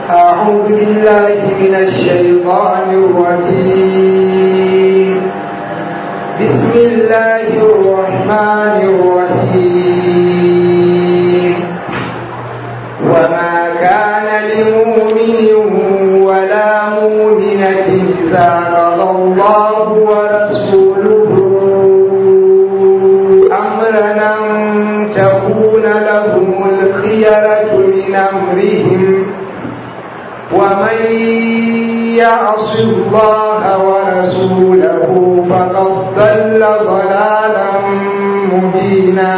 أعوذ بالله من الشيطان الرجيم بسم الله الرحمن الرحيم وما كان لمؤمن ولا مؤمنة إذا قضى الله ورسوله أمرا أن تكون لهم الخيرة من أمرهم ومن يعص الله ورسوله فقد ضل ضلالا مبينا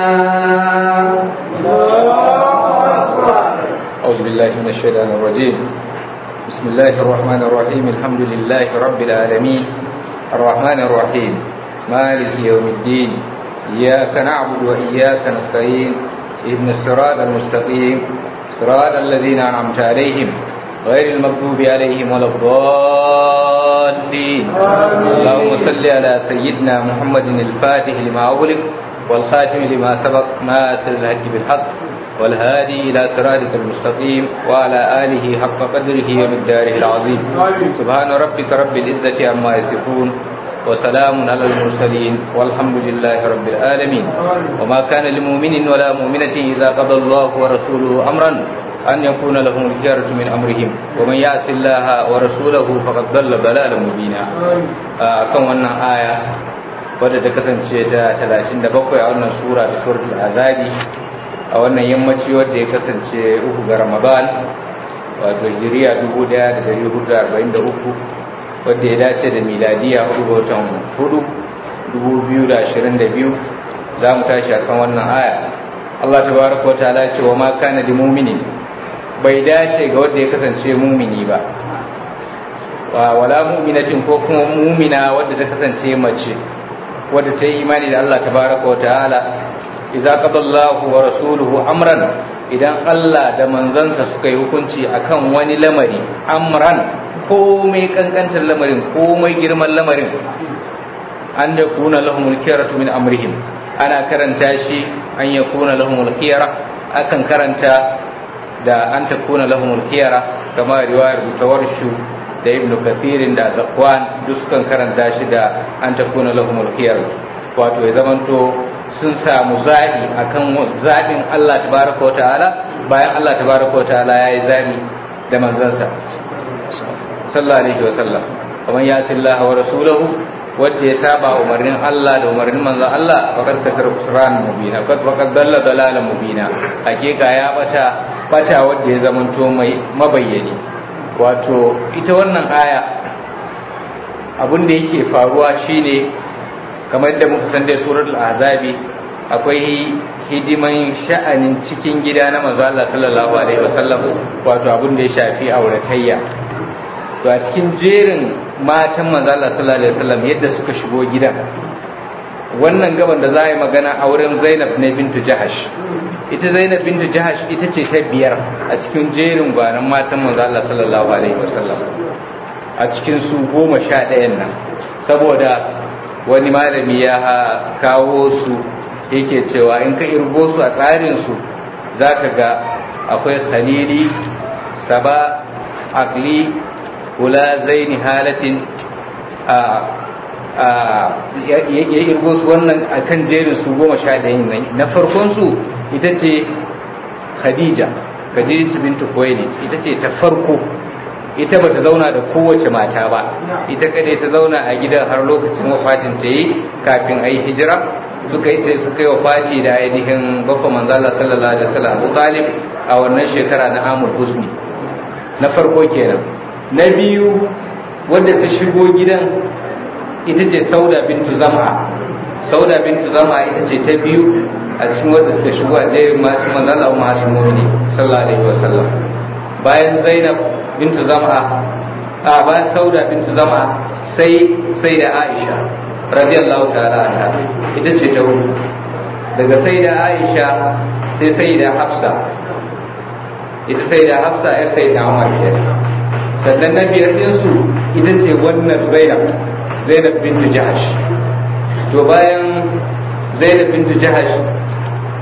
أعوذ بالله من الشيطان الرجيم بسم الله الرحمن الرحيم الحمد لله رب العالمين الرحمن الرحيم مالك يوم الدين إياك نعبد وإياك نستعين اهدنا الصراط المستقيم صراط الذين أنعمت عليهم غير المغضوب عليهم ولا الضالين اللهم صل على سيدنا محمد الفاتح لما أغلق والخاتم لما سبق ناصر الحق بالحق والهادي إلى صراطك المستقيم وعلى آله حق قدره ومقداره العظيم سبحان ربك رب العزة عما يصفون وسلام على المرسلين والحمد لله رب العالمين وما كان لمؤمن ولا مؤمنة إذا قضى الله ورسوله أمرا أن يكون لهم الخيرة من أمرهم ومن يعص الله ورسوله فقد ضل ضلالا مبينا كم wannan aya wadda ta kasance ta 37 a wannan sura ta suratul azabi a wannan yammaci wadda ya kasance uku ga ramadan wato hijiriya 1443 wadda ya dace da miladiya hudu ga watan hudu 2022 za mu tashi akan wannan aya Allah tabaraka wa ta'ala ce wa ma kana li mu'minin bai dace ga wanda ya kasance mumini ba wala mu'minatin ko kuma mumina wadda ta kasance mace wadda ta yi imani da Allah tabaraka wa ta'ala idza qadallahu wa rasuluhu amran idan Allah da manzansa suka yi hukunci akan wani lamari amran komai kankantar lamarin komai girman lamarin an da kuna lahumul khiyaratu min amrihim ana karanta shi an ya kuna lahumul khiyara akan karanta da an ta kuna lahumul khiyara kama riwayar mutawarshu da ibnu kathirin da zakwan duk sukan karanta shi da an ta kuna lahumul khiyara wato ya zamanto sun samu zaɓi akan zaɓin Allah tabaraka wa ta'ala bayan Allah tabaraka wa ta'ala ya yi zaɓi da manzansa sallallahu alaihi wa sallam kamar ya sillaha wa rasulahu wanda ya saba umarnin Allah da umarnin manzon Allah faqad kasar kusran mubina faqad faqad dalla dalalan mubina hakika ya bata bata wanda ya zamanto mai mabayyani wato ita wannan aya abin da yake faruwa shine kamar da muka san da suratul azabi akwai hidiman sha'anin cikin gida na manzo Allah sallallahu alaihi wasallam wato abin da ya shafi auratayya to a cikin jerin matan manzo Allah sallallahu alaihi wasallam yadda suka shigo gidan wannan gaban da za a yi magana auren Zainab ne bintu Jahash ita Zainab bintu Jahash ita ce ta biyar a cikin jerin gwanan matan manzo Allah sallallahu alaihi wasallam a cikin su goma sha ɗayan nan saboda wani malami ya kawo su yake cewa in ka irgo su a tsarin su zaka ga akwai khalili saba akli kula zaini halatin ya irgo su wannan a kan jerin su goma sha ɗayan nan na farkon su ita ce khadija khadija bintu kuwaili ita ce ta farko ita bata zauna da kowace mata ba ita kadai ta zauna a gidan har lokacin wafatin ta yi kafin a yi hijira suka yi suka yi wafati da ainihin bakwa manzala sallallahu alaihi wasallam Abu Talib a wannan shekara na Amul Husni na farko kenan na biyu wadda ta shigo gidan ita ce sauda bintu zama sauda bintu zama ita ce ta biyu a cikin wadda suka shigo a jerin matan manzon Allah Umma Hasim Mu'mini sallallahu alaihi wasallam bayan Zainab bintu zama a bayan sauda bintu zama sai sai da Aisha radiyallahu ta'ala anha ita ce ta hudu daga sai da Aisha sai sai da Hafsa ita sai da Hafsa ya sai da Umar kenan sannan na biyar ɗinsu ita ce wannan zainab zainab bintu jahash to bayan zainab bintu jahash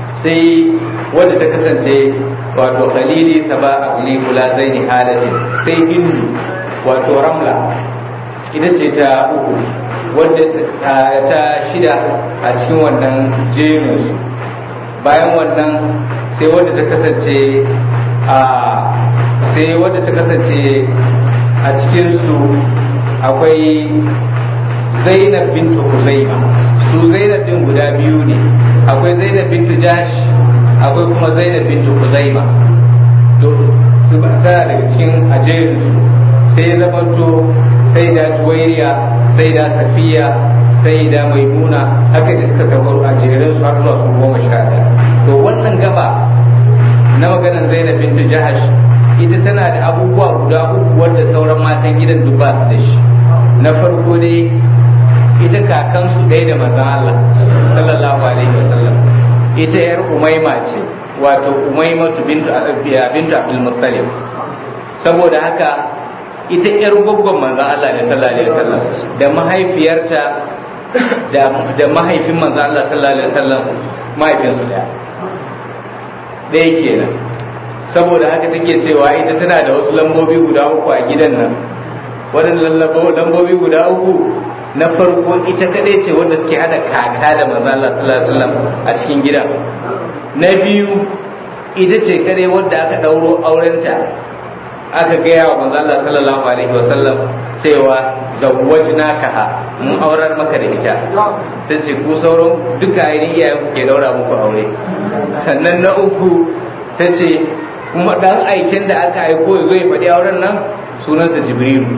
sai wadda ta kasance wato khalili saba abli kula zaini halatin sai hindu wato ramla ita ce ta uku wadda ta shida a cikin wannan jerinsu bayan wannan sai wadda ta kasance a sai wadda ta kasance a cikinsu akwai zainab bintu huzaima su zainab din guda biyu ne akwai zainab bintu jash akwai kuma zainab bintu huzaima to su tana daga cikin ajerinsu sai ya zamanto sai da juwairiya sai da safiya sai da maimuna haka da suka tabaru a jerin su har zuwa su goma sha ɗaya to wannan gaba na maganar zainab bintu jahash ita tana da abubuwa guda uku wanda sauran matan gidan duk ba su da shi na farko dai ita kakansu ɗaya da manzon Allah sallallahu alaihi wasallam ita yar umaima ce wato umaimatu bintu bintu abdul muttalib saboda haka ita yar gwaggon manzon Allah ne sallallahu alaihi wasallam da mahaifiyarta da mahaifin manzon Allah sallallahu alaihi wasallam mahaifinsu daya ɗaya kenan saboda haka take cewa ita tana da wasu lambobi guda uku a gidan nan waɗannan lambobi guda uku na farko ita kadai ce wanda suke hada kaka da manzo Allah sallallahu alaihi wasallam a cikin gida na biyu ita ce kadai wanda aka dauro aurenta aka gaya wa manzo Allah sallallahu alaihi wasallam cewa zawwajnakaha mun aurar maka da ita ta ce ku sauran duka ainihin iyayen ku ke daura muku aure sannan na uku ta ce kuma dan aiken da aka aiko ya zo ya faɗi auren nan sunansa jibrilu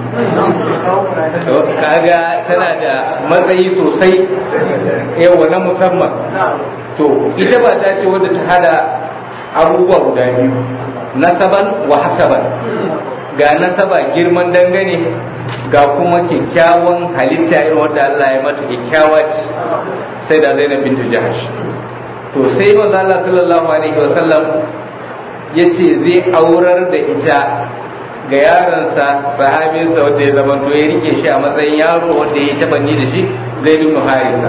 kaga tana da matsayi sosai yawa na musamman to ita ba ta ce wadda ta hada abubuwa guda biyu nasaban wa hasaban ga nasaba girman dangane ga kuma kyakkyawan halitta irin wadda Allah ya mata kyakkyawa ce sai da Zainab bintu Jahash to sai manzo Allah sallallahu alaihi wasallam ya ce zai aurar da ita ga yaronsa sahabinsa wanda ya zama to ya rike shi a matsayin yaro wanda ya taba ni da shi zai ibn harisa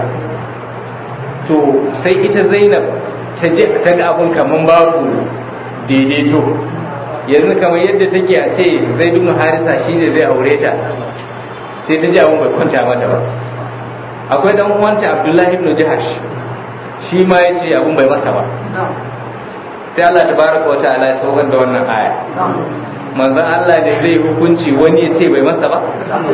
to sai ita zainab ta je ta ga abun kaman babu daidaito yanzu kamar yadda take a ce zai ibn harisa shine zai aure ta sai ta ji abun bai kwanta mata ba akwai dan uwanta abdullahi ibn jahash shi ma ya ce abun bai masa ba sai Allah tabaraka wa ta'ala ya saukar da wannan aya manzon Allah da zai hukunci wani ya ce bai masa ba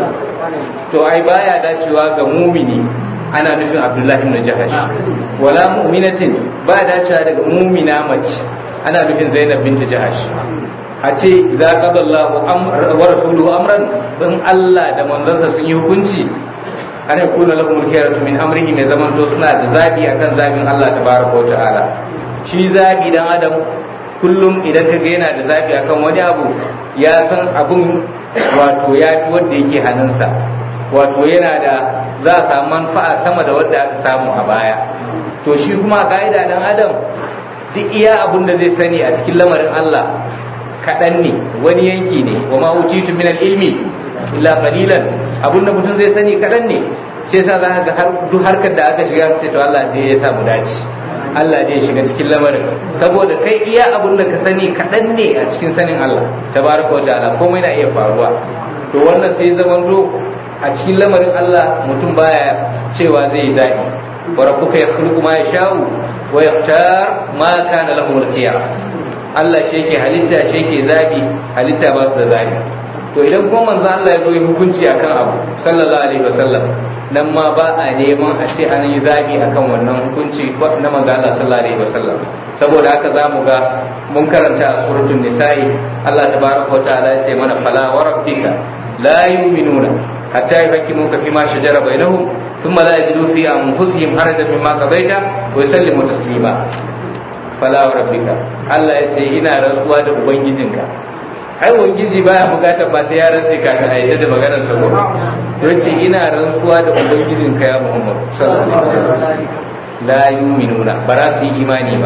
to ai baya dacewa ga mumini ana nufin Abdullahi ibn Jahash wala mu'minatin ba dacewa daga mumina mace ana nufin Zainab bint Jahash a ce idza qadallahu wa rasuluhu amran in Allah da manzansa sun yi hukunci ana kuna lahum al-khiyaratu min amrihi mai zaman to suna da zabi akan zabin Allah tabaraka wa ta'ala shi zabi dan adam kullum idan ka ga yana da zafi akan wani abu ya san abun wato ya fi wanda yake hannunsa wato yana da za a samu manfa'a sama da wanda aka samu a baya to shi kuma ka'ida dan adam duk iya abun da zai sani a cikin lamarin Allah kaɗan ne wani yanki ne wa ma utitu min ilmi illa qalilan abun da mutum zai sani kaɗan ne shi yasa za ka ga har duk harkar da aka shiga sai to Allah zai ya samu dace Allah ne ya shiga cikin lamarin saboda kai iya abun da ka sani kaɗan ne a cikin sanin Allah tabaraka wa ta'ala komai na iya faruwa to wannan sai zamanto a cikin lamarin Allah mutum baya cewa zai yi zaɓi wa rabbuka yakhluqu ma yasha'u wa yakhtar ma kana lahu al-khiyar Allah shi yake halitta shi yake zabi halitta ba su da zabi to idan kuma manzo Allah ya zo yi hukunci akan abu sallallahu alaihi wasallam nan ma ba a neman a ce an yi zabi akan wannan hukunci na manzo Allah sallallahu alaihi wasallam saboda haka zamu ga mun karanta a suratul nisa'i Allah tabaraka wa ta'ala ya ce mana fala wa rabbika la yu'minuna hatta yuhaqqimuka fima shajara bainahum thumma la yajidu fi anfusihim harajan mimma qadaita wa yusallimu taslima fala wa rabbika Allah ya ce ina rantsuwa da ubangijinka ai ubangiji baya bukatar ba sai ya rantse kafin a yadda da maganar sa ko yace ina rantsuwa da ubangijinka ya Muhammad sallallahu alaihi wasallam la yu'minuna ba za su yi imani ba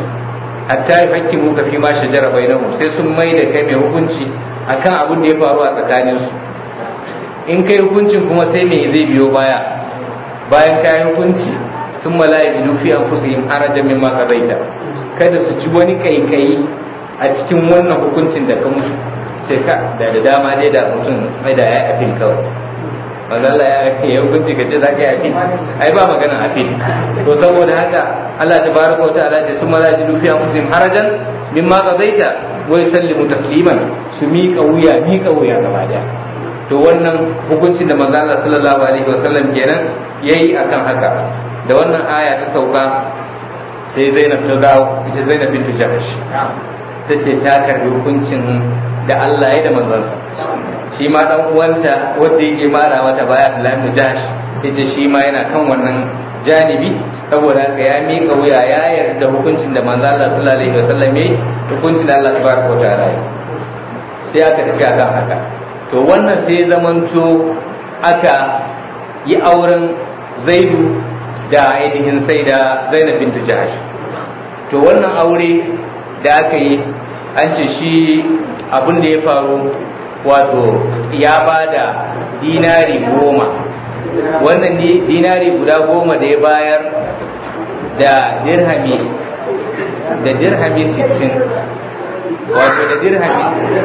hatta yuhaqqimu ka fi ma shajara bainahum sai sun mai da kai mai hukunci akan abin da ya faru a tsakanin su in kai hukuncin kuma sai me zai biyo baya bayan kai hukunci sun mala'i jidu fi anfusihim harajan mimma qadaita kada su ji wani kaikayi a cikin wannan hukuncin da ka musu sai ka da da dama dai da mutum mai da ya afin kawai manzala ya ya hukunci ka ce za ka yi afin ai ba magana afin to saboda haka Allah ta baraka wa ta'ala ce sun mala'i jidu fi anfusihim harajan mimma qadaita wa yusallimu tasliman su miƙa wuya miƙa wuya gaba daya to wannan hukuncin da manzo Allah sallallahu alaihi wasallam kenan yayi akan haka da wannan aya ta sauka sai Zainab ta dawo ita Zainab bint Jahsh ta ce ta karbi hukuncin da Allah ya da manzansa shi ma dan uwanta wanda yake mara mata baya Abdullah ibn Jahsh yace shi ma yana kan wannan janibi saboda haka ya miƙa wuya ya yarda hukuncin da manzo Allah sallallahu alaihi wasallam yayi hukuncin da Allah tabaraka wa ta'ala sai aka tafi akan haka to wannan sai zamanto aka yi auren zaidu da ainihin sai da zainab bintu jahash to wannan aure da aka yi an ce shi abin da ya faru wato ya ba da dinari goma wannan dinari guda goma da ya bayar da dirhami da dirhami 60 wato da dirhami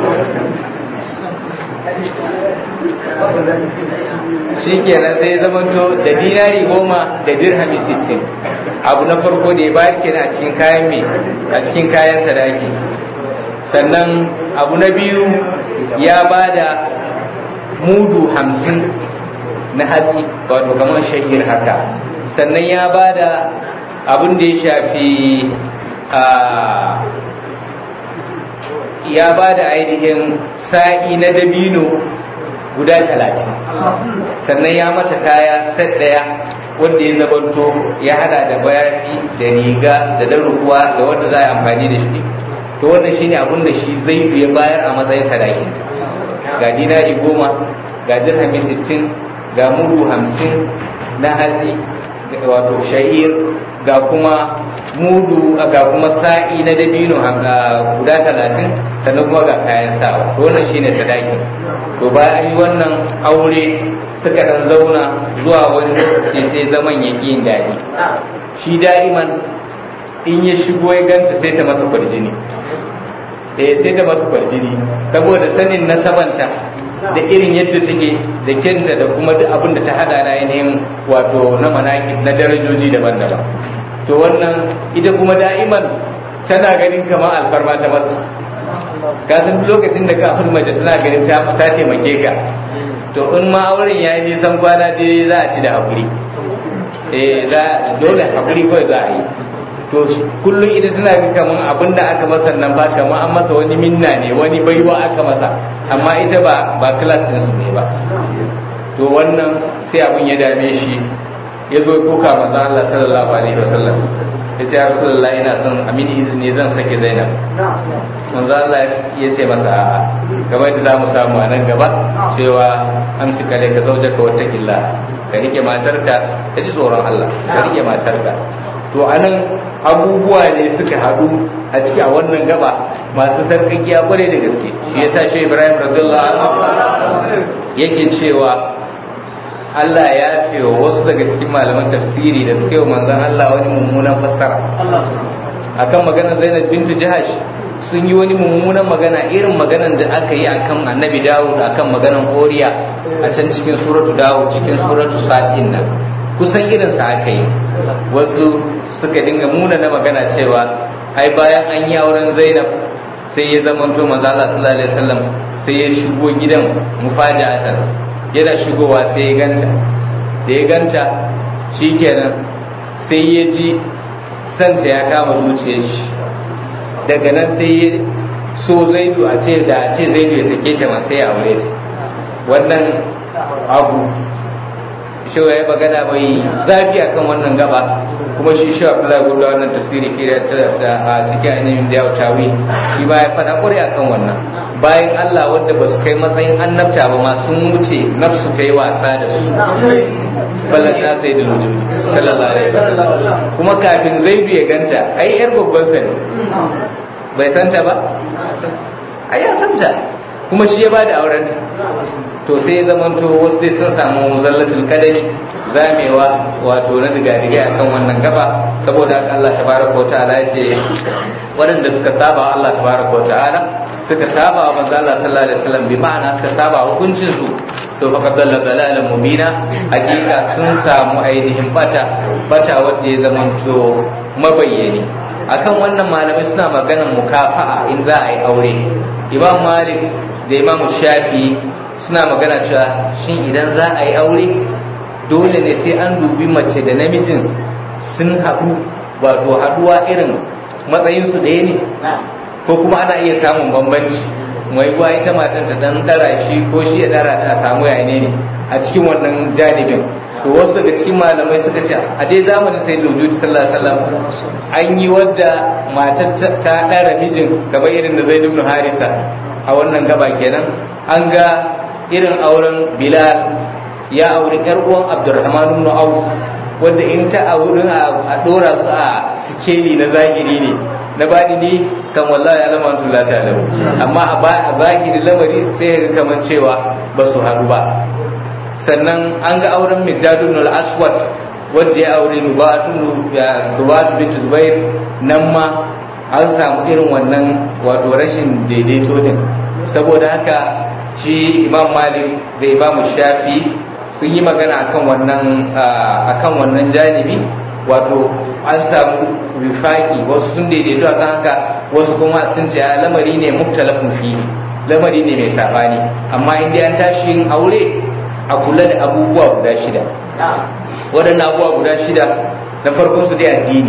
shi kenan sai ya zamanto da dinari goma da dirhami sittin abu na farko da ya bayar kenan a cikin kayan me a cikin kayan sadaki sannan abu na biyu ya ba da mudu hamsin na hatsi wato kamar shahir haka sannan ya ba da abin da ya shafi ya ba da ainihin sa'i na dabino guda talatin sannan ya mata kaya set ɗaya wanda ya zabanto ya hada da bayafi da riga da darukuwa da wanda za a amfani da shi to wannan shine abin da shi zaidu ya bayar a matsayin sadakinta ga dinari goma ga dirhami sittin ga mudu hamsin na hatsi wato sha'ir ga kuma mudu ga kuma sa'i na dabino guda talatin sannan kuma ga kayan sawa to wannan shine sadakin to bayan an yi wannan aure suka dan zauna zuwa wani lokaci sai zaman ya yin daɗi shi da'iman in ya shigo ya ganta sai ta masa kwarjini eh sai ta masa kwarjini saboda sanin nasabanta da irin yadda take da kenta da kuma duk abin da ta hada na ainihin wato na manaki na darajoji daban-daban to wannan ita kuma da'iman tana ganin kamar alfarma ta masa ka san lokacin da kafin mace tana ganin ta taimake ka to in ma auren ya yi nisan kwana dai za a ci da haƙuri eh za dole haƙuri kawai za a yi to kullum ita tana ga kaman abin da aka masa nan ba kaman an masa wani minna ne wani baiwa aka masa amma ita ba ba class din su ne ba to wannan sai abin ya dame shi ya zo kuka manzo Allah sallallahu alaihi wasallam ya ce rasulullah ina son amini izini zan sake zainab manzo Allah ya ce masa a'a kamar da zamu samu a nan gaba cewa amsi kale ka zaujaka wata illa ka rike matarka ka ji tsoron Allah ka rike matarka to anan abubuwa ne suka haɗu a ciki a wannan gaba masu sarkakiya kwarai da gaske shi yasa shi Ibrahim radiyallahu anhu yake cewa Allah ya fi wa wasu daga cikin malaman tafsiri da suka yi wa manzon Allah wani mummunan fassara akan maganar Zainab bintu Jahash sun yi wani mummunan magana irin maganar da aka yi akan Annabi Dawud akan maganar Oriya a can cikin suratu Dawud cikin suratu Sa'in nan kusan irin sa aka yi wasu suka dinga muna na magana cewa ai bayan an yi auren Zainab sai ya zamanto manzo Allah sallallahu alaihi wasallam sai ya shigo gidan mufaja'atan yana shigowa sai ya ganta da ya ganta shikenan sai ya ji santa ya kama zuciyar shi daga nan sai ya so zaidu a ce da a ce zaidu ya sake ta ma sai ya aure ta wannan abu shi ya magana mai zafi akan wannan gaba kuma shi shi Abdullahi Gurda wannan tafsiri ke da a cikin ainihin da ya tawi shi ba ya faɗa ƙwarai akan wannan bayan Allah wanda ba su kai matsayin annabta ba ma sun wuce nafsu ta yi wasa da su ballan na sai da lujudi sallallahu alaihi wasallam kuma kafin zaidu ya ganta ai yar babban sa ne bai santa ba ai ya santa kuma shi ya bada aurenta to sai zamanto wasu dai sun samu zallatul kadari zamewa wato na diga-diga akan wannan gaba saboda haka Allah tabaraka wa ta'ala ya ce waɗanda suka saba Allah tabaraka wa ta'ala suka saba wa manzo Allah sallallahu alaihi wasallam bi ma'ana suka saba hukuncin su to fa dalla dalalan mubina hakika sun samu ainihin bata bata wanda ya zamanto mabayyani akan wannan malamai suna maganan mukafa'a in za a yi aure imam malik da imam shafi suna magana cewa shin idan za a yi aure dole ne sai an dubi mace da namijin sun haɗu wato haɗuwa irin matsayinsu ɗaya ne ko kuma ana iya samun bambanci mai ruwa ita matan ta dan ɗara shi ko shi ya ɗara ta a samu yane ne a cikin wannan janibin to wasu daga cikin malamai suka ce a dai zamanin sai da wujudi sallallahu alaihi wasallam an yi wadda matar ta ɗara mijin gaba irin da zai ibn harisa a wannan gaba kenan an ga irin auren bilal ya auri yar uwan abdurrahman ibn auf wanda in ta auren a dora su a sikeli na zahiri ne na bani ne kan wallahi alamatu la ta'lamu amma a zahiri lamari sai ga kaman cewa ba su haɗu ba sannan an ga auren middadun al-aswad wanda ya aure nubatun dubatu bint zubair nan ma an samu irin wannan wato rashin daidaito din saboda haka shi imam malik da imam shafi sun yi magana akan wannan akan wannan janibi wato an samu rifaki wasu sun daidaito akan haka wasu kuma sun ce lamari ne muktalafin fihi lamari ne mai sabani amma in dai an tashi yin aure a kula da abubuwa guda shida waɗannan abubuwa guda shida na farko su dai addini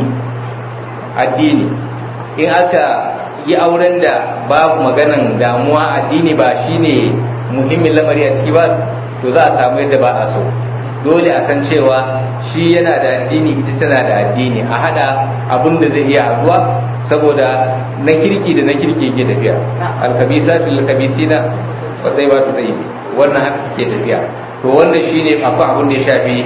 addini in aka yi auren da babu maganan damuwa addini ba shine muhimmin lamari a ciki ba to za a samu yadda ba a so dole a san cewa shi yana da addini ita tana da addini a hada abin da zai iya haduwa saboda na kirki da na kirki ke tafiya alkabisatu alkabisina wa tayyibatu tayyib wannan haka suke tafiya to wannan shine akwai abin da ya shafi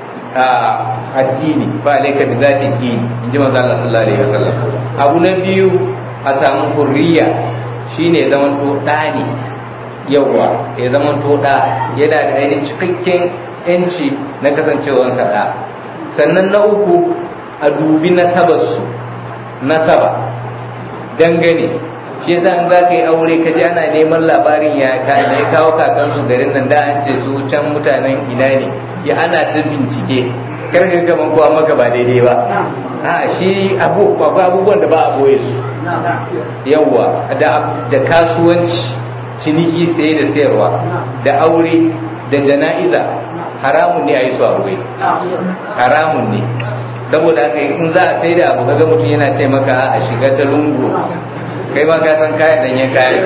addini ba alaika bi zati dini in ji manzo Allah sallallahu alaihi wasallam abu na biyu a samu hurriya shine zaman to da ne yawa ya zaman to da yana da ainihin cikakken yanci na kasancewar sa da sannan na uku a dubi nasabarsu nasaba dangane shi yasa in za ka yi aure ka ji ana neman labarin ya ka ne kawo kakansu garin nan da an ce su can mutanen ina ne ya ana ta bincike karka kaman kowa maka ba daidai ba a shi abubuwan da ba a boye su yawwa da kasuwanci ciniki saye da sayarwa da aure da jana'iza haramun ne a yi su a boye haramun ne saboda haka in za a sai da abu kaga mutum yana ce maka a shiga ta lungu kai ma ka san kayan danyen kayan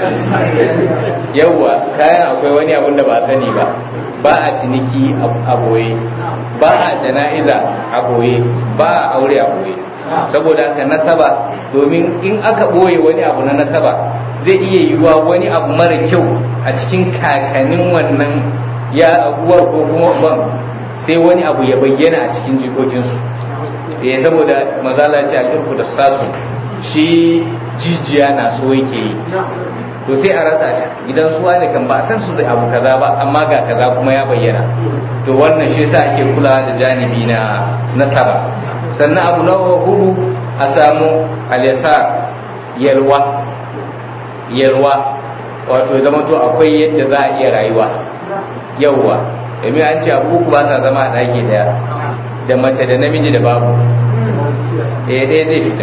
yawwa kayan akwai wani abun da ba sani ba ba a ciniki a boye ba a jana'iza a boye ba a aure a boye saboda haka nasaba domin in aka boye wani abu na nasaba zai iya yiwuwa wani abu mara kyau a cikin kakannin wannan ya uwar ko kuma ban sai wani abu ya bayyana a cikin jikokinsu eh saboda mazala ce al'irku da sasu shi jijiya na so yake yi to sai a rasa ta gidan suwa ne kan ba a san su da abu kaza ba amma ga kaza kuma ya bayyana to wannan shi yasa ake kula da janibi na nasaba sannan abu na hudu a samu alyasar yalwa yalwa wato zama to akwai yadda za a iya rayuwa yauwa domin an ce abu uku ba sa zama a ɗaki daya da mace da namiji da babu eh ɗaya zai fita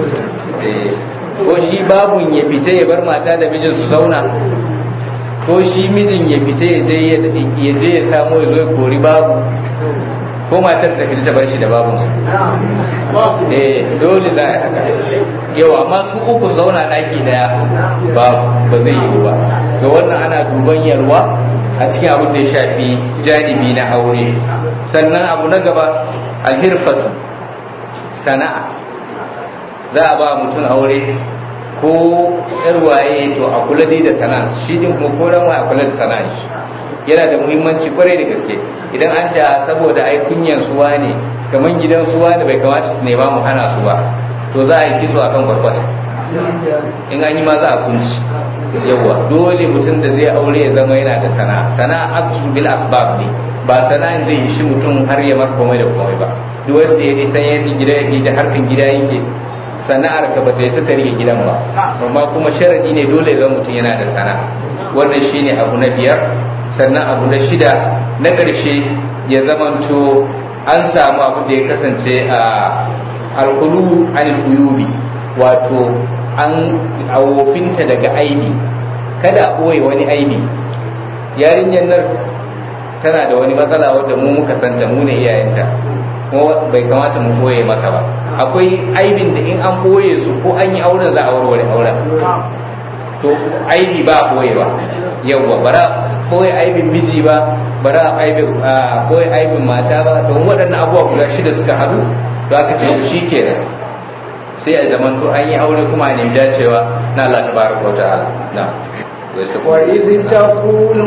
ko shi babun ya fita ya bar mata da mijin su zauna ko shi mijin ya fita ya je ya samu ya zo ya kori babu ko matar ta fita ta bar shi da babunsa eh dole za a yi haka yau amma su uku su zauna ɗaki daya ba ba zai yi ba to wannan ana duban yarwa a cikin abin da ya shafi janibi na aure sannan abu na gaba alhirfatu sana'a za a ba mutum aure ko yar waye to a kula dai da sana'a shi din kuma ko dan a kula da sana'a shi yana da muhimmanci kwarai da gaske idan an ce saboda ai kunyan suwa ne kaman gidan suwa ne bai kamata su nema mu hana su ba to za a yi kitso akan kwarkwata in an yi ma za a kunci yawa dole mutum da zai aure ya zama yana da sana'a sana'a aktu bil asbab ne ba sana'an zai ishi mutum har ya mar komai da komai ba duk wanda ya san yadda gida yake da harkan gida yake sana'ar ka ba ta yi ta rike gidan ba amma kuma sharadi ne dole ga mutum yana da sana'a wannan shine abu na biyar sannan abu na shida na ƙarshe ya zamanto an samu abu da ya kasance a alkulu anil uyubi wato an awofinta daga aibi kada a ɓoye wani aibi yarinyar nan tana da wani matsala wadda mu muka santa mu ne iyayenta kuma bai kamata mu ɓoye maka ba akwai aibin da in an ɓoye su ko an yi auren za a warware auren to aibi ba ɓoye ba yawwa bara ɓoye aibin miji ba bara ɓoye aibin mata ba to waɗannan abubuwa guda shida suka haɗu to aka ce shi kenan sai a zaman to an yi aure kuma a nemi dacewa na Allah ta baraka wa ta'ala na وإذ تقول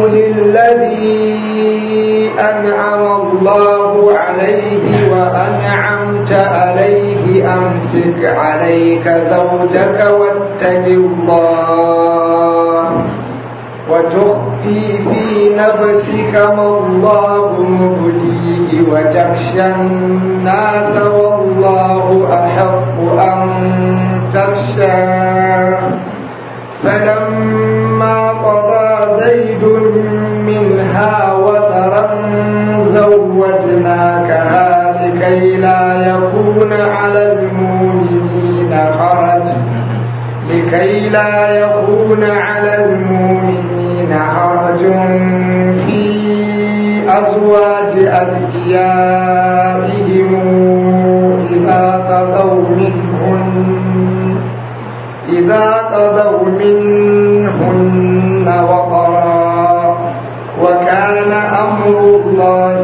للذي أنعم الله عليه وأنعمت عليه أمسك عليك زوجك واتق الله وتخفي في نفسك ما الله مبديه وتخشى الناس والله أحق أن تخشاه فلما قضى زيد منها وترا زوجناكها لكي لا يكون على المؤمنين حرج لكي لا يكون على المؤمنين حرج في أزواج أدعيائهم إذا قضوا منهن إذا قضوا منهن وطرا وكان أمر الله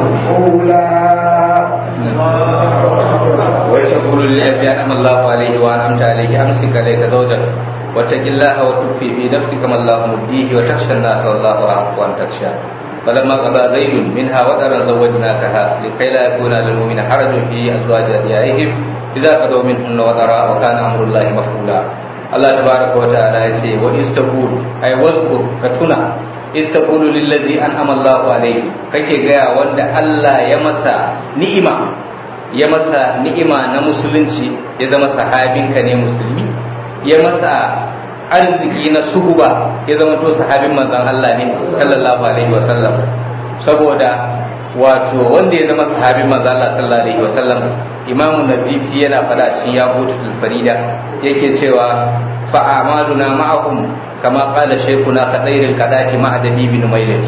مفعولا ويقول للذي أنعم الله عليه وأنعمت عليه أمسك عليك زوجك واتق الله وتخفي في نفسك ما الله مبديه وتخشى الناس والله أحق أن تخشى فلما قضى زيد منها وطرا زوجناكها لكي لا يكون للمؤمن حرج في أزواج أدعيائهم إذا قضوا منهن وطرا وكان أمر الله مفعولا Allah tabaraka wa ta'ala ya ce wa istaqul ay wazkur ka tuna istaqulu lillazi an'ama Allahu alayhi kake gaya wanda Allah ya masa ni'ima ya masa ni'ima na musulunci ya zama sahabinka ne musulmi ya masa arziki na suhuba ya zama to sahabin manzon Allah ne sallallahu alaihi wa sallam saboda wato wanda ya zama sahabin manzon Allah sallallahu alaihi wa sallam imamu nazifi yana fada cikin yaqutul farida yake cewa fa amaduna ma'ahum kama qala shaykhuna kadairil kadati ma'a dabibi numailat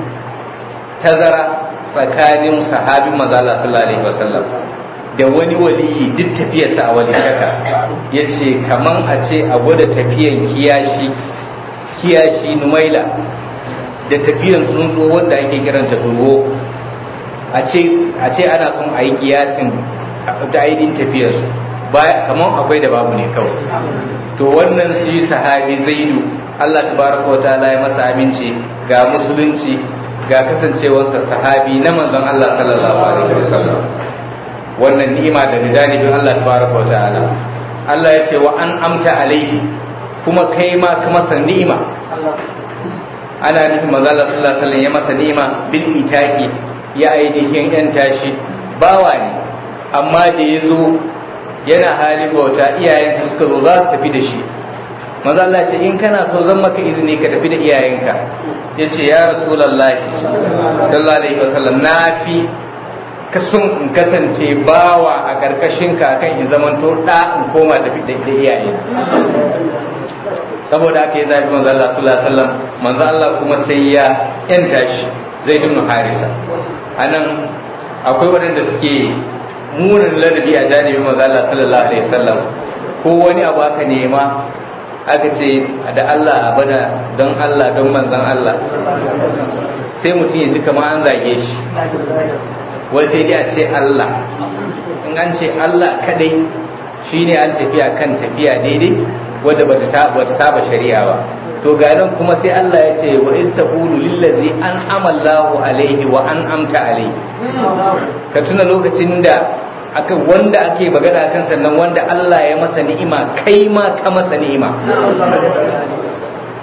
tazara tsakanin sahabin manzo Allah sallallahu alaihi wasallam da wani waliyi duk tafiyarsa a wali shaka yace kaman a ce a gwada tafiyan kiyashi kiyashi numaila da tafiyan tsuntsu wanda ake kiranta durwo a ce ana son a yi kiyasin da ainihin tafiyarsu kamar akwai da babu ne kawai to wannan shi sahabi zaidu Allah tabaraka wa ta'ala ya masa aminci ga musulunci ga kasancewarsa sahabi na manzon Allah sallallahu alaihi wasallam wannan ni'ima da janibin Allah tabaraka wa ta'ala Allah ya ce wa an amta alaihi kuma kai ma ka masa ni'ima ana nufin manzon Allah sallallahu alaihi wasallam ya masa ni'ima bil itaqi ya ainihin yan tashi bawa ne amma da ya zo yana halin bauta iyayensa suka zo za su tafi da shi manzo Allah ce in kana so zan maka izini ka tafi da iyayenka ya ce ya rasulullahi sallallahu alaihi wasallam na fi kasun in kasance bawa a karkashin ka kan in zamanto da in koma tafi da iyaye saboda aka yi zafi manzo Allah sallallahu alaihi wasallam manzo Allah kuma sai ya yanta shi zaid ibn harisa anan akwai waɗanda suke munin ladabi a janibin manzo Allah sallallahu alaihi wasallam ko wani abu aka nema aka ce da Allah a bada don Allah don manzon Allah sai mutum ya ji kamar an zage shi wai sai dai a ce Allah in an ce Allah kadai shine an tafiya kan tafiya daidai wadda bata ta bata saba shari'a ba to ga nan kuma sai Allah ya ce wa istaqulu lillazi an amallahu alaihi wa an amta alaihi ka tuna lokacin da aka wanda ake magana kan sannan wanda Allah ya masa ni'ima kai ma ka masa ni'ima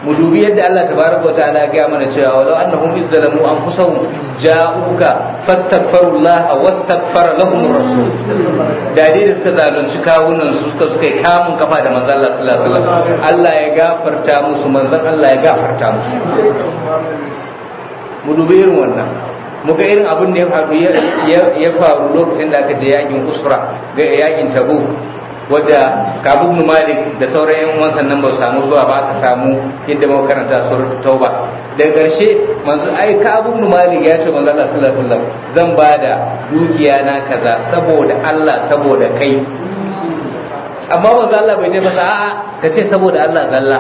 mu dubi yadda Allah tabaraka wa ta'ala ya mana cewa walau annahum izzalamu anfusahum ja'uka fastaghfirullah wastaghfara lahum rasul da dai da suka zalunci kawunan su suka suka yi kamun kafa da manzon Allah sallallahu alaihi wasallam Allah ya gafarta musu manzon Allah ya gafarta musu mu dubi irin wannan muga irin abin da ya faru ya faru lokacin da aka je yakin usra ga yakin tabu wadda kabu ibn malik da sauran yan uwan sannan ba su samu zuwa ba aka samu yadda muka karanta suratul tauba daga ƙarshe manzo ai kabu ibn malik ya ce manzo Allah sallallahu alaihi wasallam zan bada dukiya na kaza saboda Allah saboda kai amma manzo Allah bai ce masa a'a ka ce saboda Allah zalla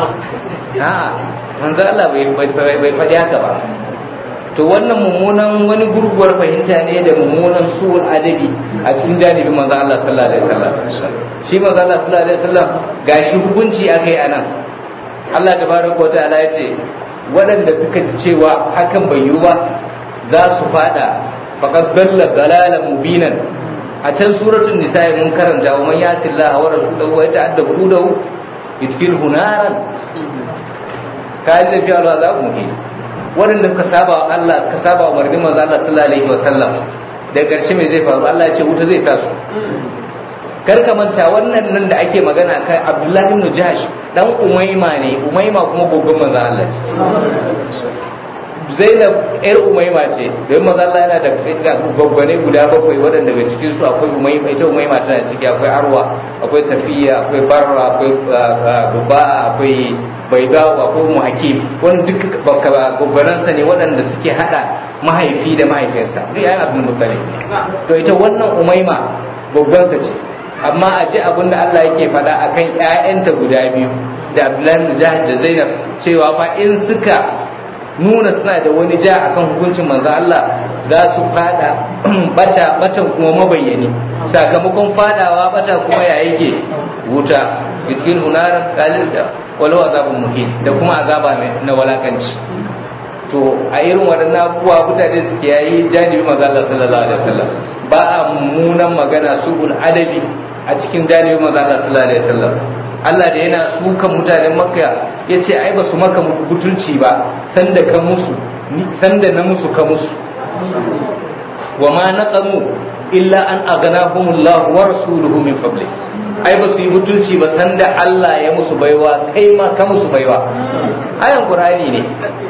a'a manzo Allah bai bai faɗi haka ba to wannan mummunan wani gurguwar fahimta ne da mummunan suwul adabi a cikin janibin manzo Allah sallallahu alaihi wasallam shi manzo Allah sallallahu alaihi wasallam gashi hukunci akai anan Allah tabaraka wa ta'ala ya ce waɗanda suka ji cewa hakan bai yiwu ba za su fada faqad dalla dalalan mubinan a can suratul nisa'i mun karanta wa man yasillaha wa rasulahu wa yata'adda hudahu yudkhilhu naran kalin fi al'azab muhin waɗanda suka saba wa Allah suka saba wa umarnin manzo Allah sallallahu alaihi wasallam da ƙarshe mai zai faru Allah ya ce wuta zai sa su kar ka manta wannan nan da ake magana kai Abdullahi ibn Jahsh dan Umayma ne Umayma kuma gogon manzo Allah ce Zainab ƴar Umayma ce don manzo Allah yana da gwaggwane guda bakwai waɗanda daga cikin su akwai Umayma ita Umayma tana ciki akwai Arwa akwai Safiya akwai Barra akwai Buba akwai Baidawa akwai Ummu Hakim wannan duk gwaggwanansa ne waɗanda suke hada mahaifi da mahaifinsa duk yayin Abdul Muttalib to ita wannan Umayma gwaggwansa ce amma a ji abin da Allah yake faɗa akan ƴaƴanta guda biyu da Abdullahi da Zainab cewa fa in suka nuna suna da wani ja akan hukuncin manzo Allah za su fada bata batan kuma mabayyani sakamakon fadawa bata kuma ya yake wuta yutkin hunaran qalil da walau azabun muhin da kuma azaba na walakanci to a irin waɗannan abubuwa mutane suke yayi janibi manzo Allah sallallahu alaihi wasallam ba a mummunan magana su'ul adabi a cikin janibi manzo Allah sallallahu alaihi wasallam Allah da yana sukan mutanen Makka ya ce ai ba su maka butulci ba sanda ka musu sanda na musu ka musu wa ma naqamu illa an aghnahumullah wa rasuluhu min fadli ai ba su yi butulci ba sanda Allah ya musu baiwa kai ma ka musu baiwa ayan qur'ani ne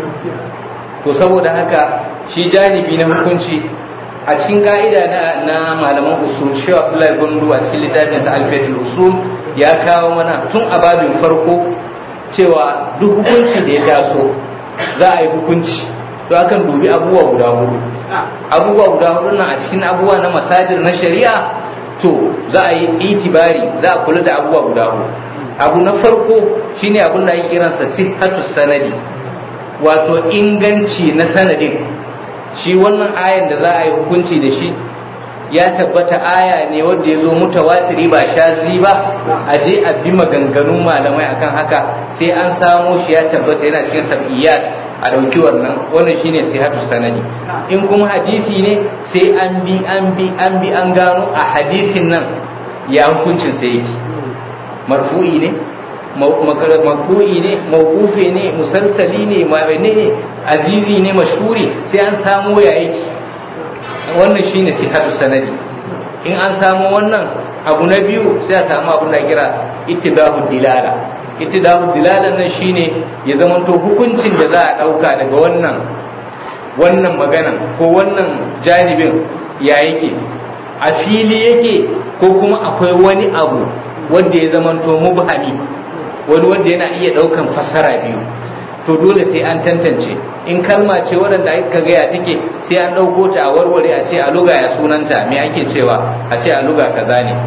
to saboda haka shi janibi na hukunci a cikin ka'ida na, na malaman usul shi Abdullahi Gundu a cikin littafinsa Alfiyatul Usul ya kawo mana tun a babin farko cewa duk hukunci da ya taso za a yi hukunci to akan dubi abubuwa guda hudu abubuwa guda hudu nan a cikin abubuwa na masadir na shari'a to za a yi itibari za a kula da abubuwa guda hudu abu na farko shine abin da ake kiransa sihhatu sanadi wato inganci na sanadin shi wannan ayan da za a yi hukunci da shi ya tabbata aya ne wanda ya zo mutawatiri ba shazi ba a je a bi maganganun malamai akan haka sai an samo shi ya tabbata yana cikin sab'iyat a ɗauki wannan wannan shine sihatu sanadi in kuma hadisi ne sai an bi an bi an bi an gano a hadisin nan ya hukuncin sai yake marfu'i ne makru'i ne mawqufi ne musalsali ne ma'ane ne azizi ne mashhuri sai an samu ya yake wannan shine sihatu sanadi in an samu wannan abu na biyu sai a samu abin da kira ittibahu dilala ittibahu dilala nan shine ya zamanto hukuncin da za a dauka daga wannan wannan magana ko wannan janibin ya yake a fili yake ko kuma akwai wani abu wanda ya zamanto mubhami wani wanda yana iya daukan fassara biyu to dole sai an tantance in kalma ce waɗanda aka gaya take sai an ɗauko ta a warware a ce a luga ya sunanta me ake cewa a ce a luga kaza ne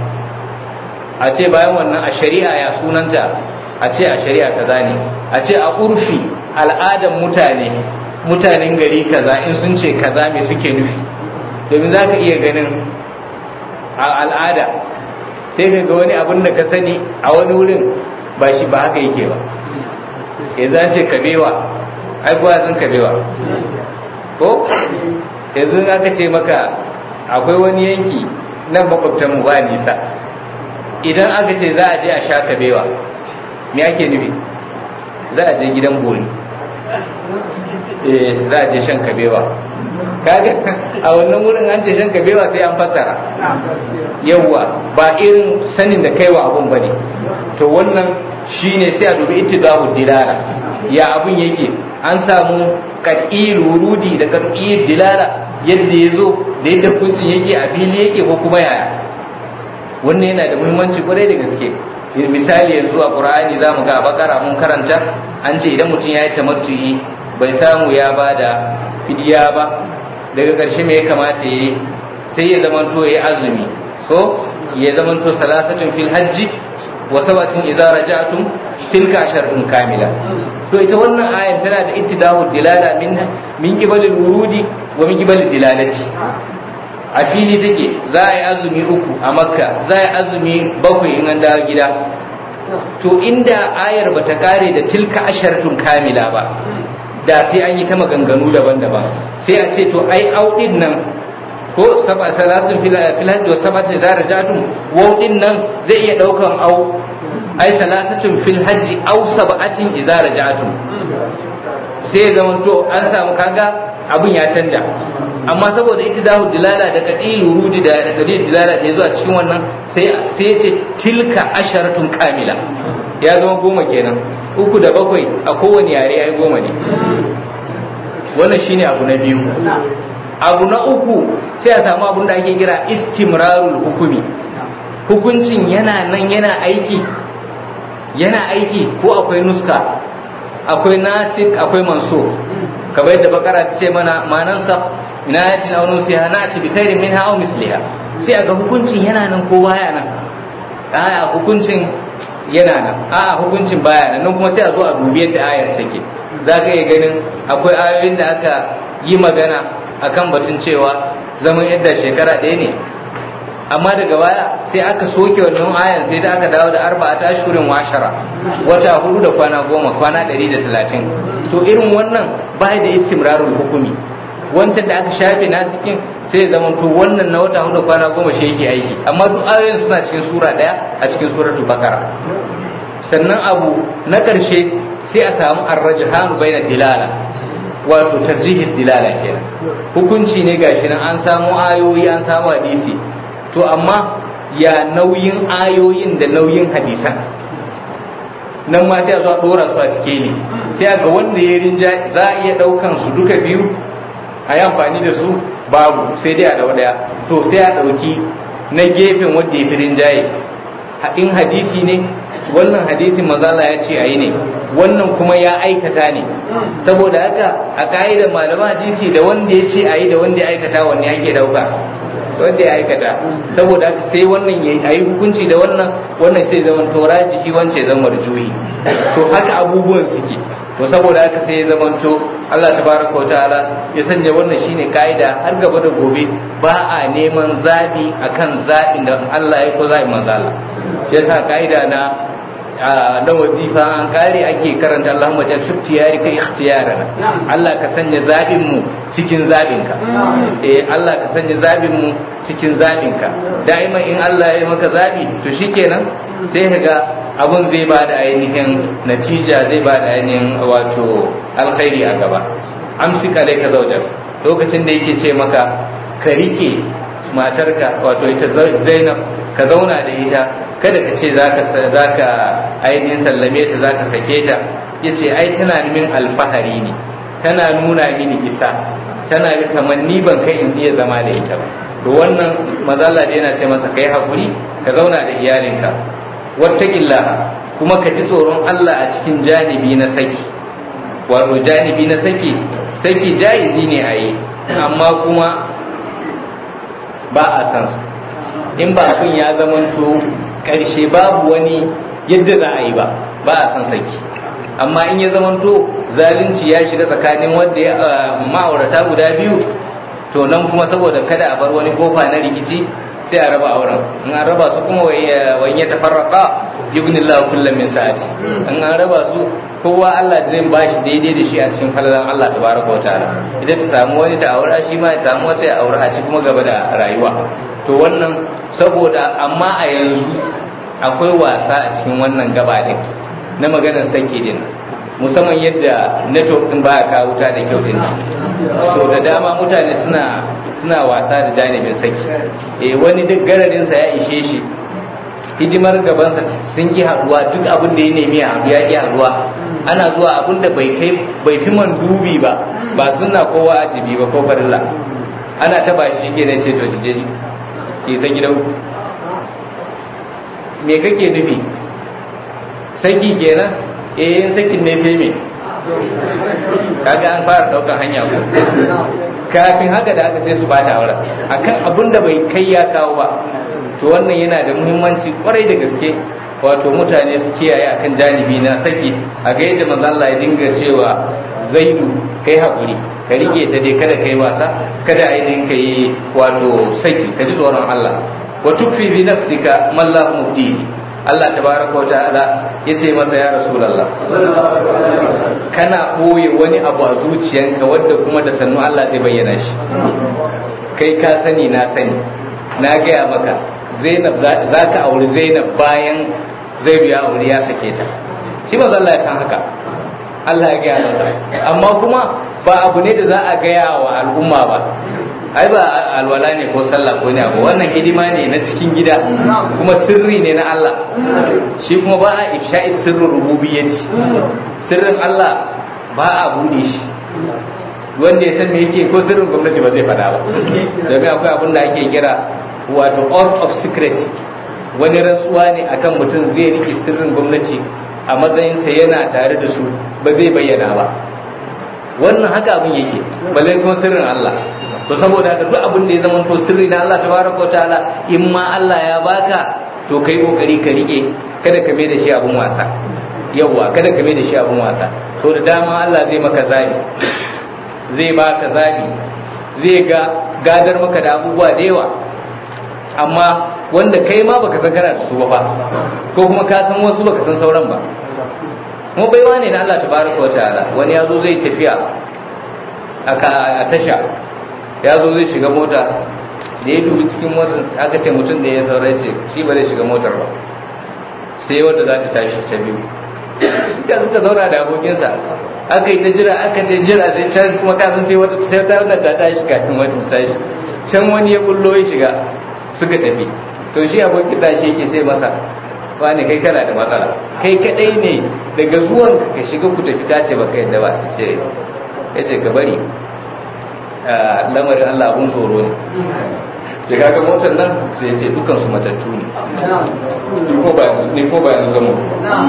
a ce bayan wannan a shari'a ya sunanta a ce a shari'a kaza ne a ce a urfi al'adan mutane mutanen gari kaza in sun ce kaza me suke nufi domin za ka iya ganin a al'ada sai ka ga wani abin da ka sani a wani wurin ba shi ba haka yake ba yanzu an ce kabewa ai kuwa sun kabewa ko yanzu aka ce maka akwai wani yanki nan makwabtanmu ba nisa idan aka ce za a je a sha kabewa me ake nufi za a je gidan bori eh za a je shan kabewa kaga a wannan wurin an ce shan kabewa sai an fassara yawwa ba irin sanin da kaiwa abun bane to wannan shine sai a dubi ittidahu dilala ya abun yake an samu qad'i wurudi da qad'i dilala yadda ya zo da yadda hukuncin yake a fili yake ko kuma yaya wannan yana da muhimmanci kwarai da gaske misali yanzu a qur'ani zamu ga bakara mun karanta an ce idan mutum ya yi tamattu'i bai samu ya bada fidiya ba daga ƙarshe me ya kamata yi sai ya zamanto ya azumi so ya zamanto salasatun fil hajji wa sabatin idza raja'tum tilka asharatun kamila to ita wannan ayan tana da ittidahu dilala min min qibalil wurudi wa min qibalil dilalati a fili take za a yi azumi uku a makka za a yi azumi bakwai in an dawo gida to inda ayar bata kare da tilka asharatun kamila ba da sai an yi ta maganganu daban-daban sai a ce to ai audin nan ko saba salasun fil hajj wa sabata idza raja'tum waudin nan zai iya daukan au ai salasatun fil hajj aw sab'atin idza raja'tum sai zaman to an samu kaga abun ya canja amma saboda ittidahu dilala da qadil wurudi da qadil dilala da yazo a cikin wannan sai sai ya ce tilka asharatun kamila ya zama goma kenan uku da bakwai a kowane yare ya yi goma ne wannan shine abu na biyu abu na uku sai a samu abun da ake kira istimrarul hukumi hukuncin yana nan yana aiki yana aiki ko akwai nuska akwai nasik akwai manso kamar yadda bakara ta ce mana manan sa ina yatin aw nusiha na ci bi khairin minha aw misliha sai aga hukuncin yana nan ko baya nan a hukuncin yana nan a'a hukuncin baya nan nan kuma sai a zo a dubi yadda ayar take za ka iya ganin akwai ayoyin da aka yi magana akan batun cewa zaman yadda shekara ɗaya ne amma daga baya sai aka soke wannan ayan sai da aka dawo da arba'a ta shurin washara wata hudu da kwana goma kwana ɗari da talatin to irin wannan baya da istimrarul hukumi wancan da aka shafe nasikin sai zama to wannan na wata hudu kwana goma shi yake aiki amma duk ayoyin suna cikin sura daya a cikin suratul bakara sannan abu na ƙarshe sai a samu arrajhanu baina dilala wato tarjihin dilala kenan hukunci ne gashi nan an samu ayoyi an samu hadisi to amma ya nauyin ayoyin da nauyin hadisan nan ma sai a zo a dora su a sikeli sai a ga wanda ya rinja za a iya ɗaukan su duka biyu a yi amfani da su babu sai dai a dau daya to sai a ɗauki na gefen wanda ya fi rinjaye in hadisi ne wannan hadisin mazala ya ce a yi ne wannan kuma ya aikata ne saboda haka a ka'idar malaman hadisi da wanda ya ce a yi da wanda ya aikata wanne ake dauka wanda ya aikata saboda haka sai wannan ya yi hukunci da wannan wannan sai zama tora jiki wance zama juhi to haka abubuwan suke to saboda haka sai ya zamanto Allah tabaraka wa ta'ala ya sanya wannan shine ka'ida har gaba da gobe ba a neman zabi akan zabin da Allah ya ko zabi manzo Allah yasa ka'ida na na wazifa an kare ake karanta Allahumma jal fi ikhtiyari kai ikhtiyarana Allah ka sanya zabin mu cikin zabin ka eh Allah ka sanya zabin mu cikin zabin ka daima in Allah ya maka zabi to shikenan sai ka ga abun zai ba da ainihin natija zai ba da ainihin wato alkhairi a gaba amsi kale ka zaujar lokacin da yake ce maka ka rike matarka wato ita zainab ka zauna da ita kada ka ce za ka ainihin sallame ta za ka sake ta ya ce ai tana min alfahari ne tana nuna mini isa tana kamar ni ban kai in iya zama da ita ba to wannan mazalla da yana ce masa kai hakuri ka zauna da iyalinka wattaqillah kuma ka ji tsoron Allah a cikin janibi na saki wato janibi na saki saki jaizi ne a yi amma kuma ba a san su in ba abin ya zamanto ƙarshe babu wani yadda za a yi ba ba a san saki amma in ya zamanto zalunci ya shiga tsakanin wanda ya ma'aurata guda biyu to nan kuma saboda kada a bar wani kofa na rikici sai a raba auren in an raba su kuma wani ya tafarraka yughnillahu kullum min sa'ati in an raba su kowa Allah zai ba shi daidai da shi a cikin falalan Allah tabaraka wataala idan ta samu wani ta aura shi ma ta samu wata ya aura a ci kuma gaba da rayuwa to wannan saboda amma a yanzu akwai wasa a cikin wannan gaba din na maganar saki din musamman yadda network din baya kawo wuta da kyau din so da dama mutane suna suna wasa da janibin saki eh wani duk gararinsa ya ishe shi hidimar gabansa sun ki haduwa duk abin da ya nemi ya haɗu ya ki haduwa ana zuwa abin da bai kai bai fi man dubi ba ba sunna ko wajibi ba ko farilla ana taba shi ke ne ce to shi je ki san gidan me kake nufi saki kenan eh sakin ne sai me kaga an fara daukan hanya ko kafin haka da aka sai su bata aure akan abin da bai kai ya kawo ba to wannan yana da muhimmanci kwarai da gaske wato mutane su kiyaye akan janibi na saki a ga yadda manzo Allah ya dinga cewa zaidu kai hakuri ka rike ta dai kada kai wasa kada ainihin ka yi wato saki ka ji tsoron Allah wa tukfi bi nafsika man la mubdihi Allah tabaraka wa ta'ala yace masa ya rasulullah kana koye wani abu a zuciyanka wadda kuma da sannu Allah zai bayyana shi kai ka sani na sani na gaya maka Zainab za ka auri Zainab bayan Zaidu ya auri ya sake ta shi manzo Allah ya san haka Allah ya gaya masa amma kuma ba abu ne da za a gaya wa al'umma ba ai ba alwala ne ko sallah ko ne abu wannan hidima ne na cikin gida kuma sirri ne na Allah shi kuma ba a ifsha'i sirrin rububiyyati sirrin Allah ba a bude shi wanda ya san me yake ko sirrin gwamnati ba zai faɗa ba domin akwai abin da ake kira wato oath of secrecy wani rantsuwa ne akan mutum zai rike sirrin gwamnati a matsayinsa yana tare da su ba zai bayyana ba wannan haka abin yake balle kuma sirrin Allah to saboda haka duk abin da ya zama to sirri na Allah tabaraka ta'ala in ma Allah ya baka to kai kokari ka rike kada ka mai da shi abun wasa yawwa kada ka mai da shi abun wasa to da dama Allah zai maka zabi zai baka zabi zai ga gadar maka da abubuwa da yawa amma wanda kai ma baka san kana da su ba ko kuma ka san wasu baka san sauran ba kuma baiwa ne na Allah tabaraka wa ta'ala wani yazo zai tafiya a tasha ya zo zai shiga mota da ya dubi cikin motar aka ce mutum da ya saurayi ce shi ba zai shiga motar ba sai wanda za ta tashi ta biyu duka suka zauna da abokinsa aka yi ta jira aka ta jira sai can kuma kasan sai wata sai ta wannan ta tashi kafin wata ta tashi can wani ya bullo ya shiga suka tafi to shi abokin da shi yake sai masa wani kai kana da matsala kai kadai ne daga zuwan ka shiga ku tafi ka ce baka yadda ba ce ya ce ka bari lamarin Allah abun tsoro ne sai kaga motar nan sai ya ce dukan su matattu ne ni ko ba yanzu zama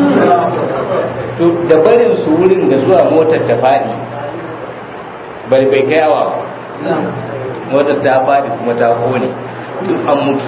to da barin su wurin da zuwa motar ta faɗi bai bai kai awa motar ta faɗi kuma ta kone duk an mutu